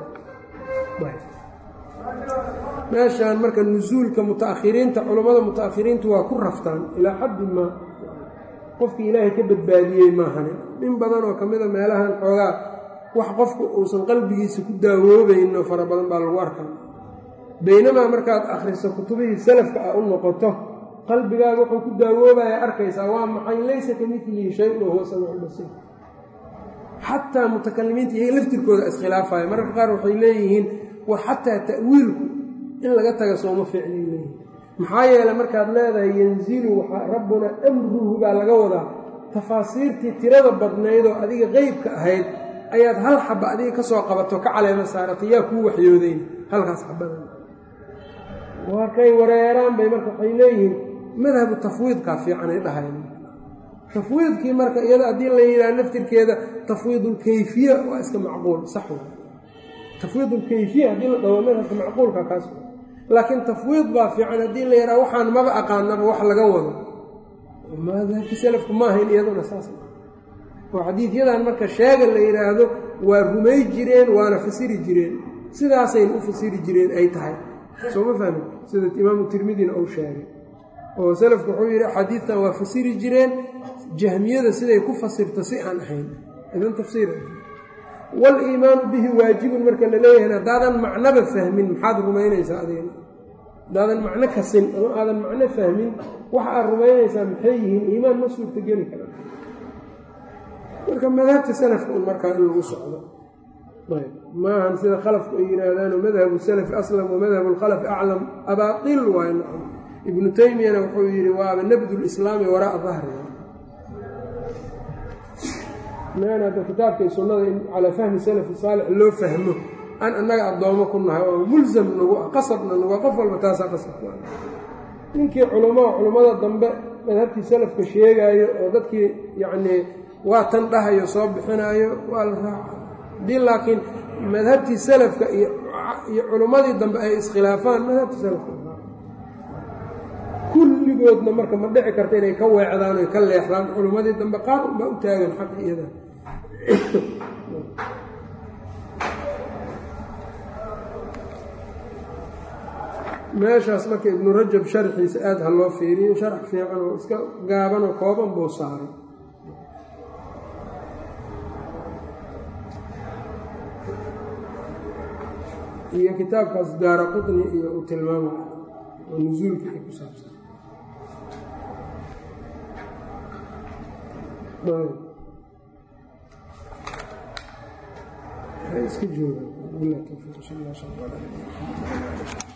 meeshaan marka nusuulka muta'akhiriinta culammada muta'akhiriintu waa ku raftaan ilaa xaddi maa qofkii ilaahay ka badbaadiyey maahane in badan oo ka mida meelahan xoogaa wax qofku uusan qalbigiisa ku daawoobayno fara badan baa lagu arkaa baynamaa markaad akhriso kutubihii salafka ah u noqoto qalbigaaga wuxuu ku daawoobaya arkaysaa waa maxay laysa ka midlihi shay-un oo huwa samiicu basiir xataa mutakalimiinta iyaga laftirkooda iskhilaafaya mararka qaar waxay leeyihiin war xataa ta'wiilku in laga taga sooma fiicnay leeyihin maxaa yeeley markaad leedahay yanzilu rabbuna amruhu baa laga wadaa tafaasiirtii tirada badnayd oo adiga qeybka ahayd ayaad hal xaba adiga ka soo qabato ka caleema saaratay yaa kuu waxyoodeyn halkaas xabadan markay wareeraan bay marka waxay leeyihiin madhabu tafwiidkaa fiicanay dhahayn tafwiidkii marka iyada haddii la yidhaha naftirkeeda tafwiidulkayfiya waa iska macquul sax w tafwiidulkayfiya haddii la dhaho madhabka macquulka kaas laakiin tafwiid baa fiican haddii la yidhaha waxaan maba aqaanaba wax laga wado madhabkii salafku ma ahayn iyaduna saas oo xadiidyadan marka sheega la yidhaahdo waa rumay jireen waana fasiri jireen sidaasayna u fasiri jireen ay tahay soo ma fahmi sida imaamu tirmidina uu sheegay oo salafku wuxuu yidhi axaadiidtan waa fasiri jireen jahmiyada siday ku fasirto si aan ahayn idan tafsiir wal-iimaanu bihi waajibun marka la leeyahay haddaadan macnoba fahmin maxaad rumaynaysaa adigna haddaadan macno kasin ama aadan macno fahmin waxa aad rumaynaysaa maxay yihiin iimaan ma suurtogeli kara marka madhabta salafka un markaa in lagu socdo ayb maahan sida khalafku ay yidhaahdaano madhabu salafi aslam wa madhabu lkhalafi aclam abaatil waay nacam ibnu taymiyana wuxuu yidhi waaba nabdu lislaami waraaa dahri hadda kitaabka iyo sunnada in calaa fahmi salafi saalix loo fahmo aan annaga addoomo ku nahay oo mulsam nagu ah qasabna nagu qof walba taasaa qasabku ah ninkii culamo culummada dambe madhabtii salafka sheegaayo oo dadkii yacnii waa tan dhahayo soo bixinaayo waa la raaca haddii laakiin madhabtii salafka iyo iyo culummadii dambe ay iskhilaafaan madhabtii salafka kulligoodna marka ma dhici karta inay ka weecdaan oy ka leexdaan culummadii dambe qaar unbaa u taagan xaqa iyada meeshaas marka ibnu rajab sharxiisa aada ha loo fiiriyo sharx fiican oo iska gaaban oo kooban buu saaray iyo kitaabkaas daara qutni iyo uu tilmaamay oo nusuulka ay ku saabsan iska jooga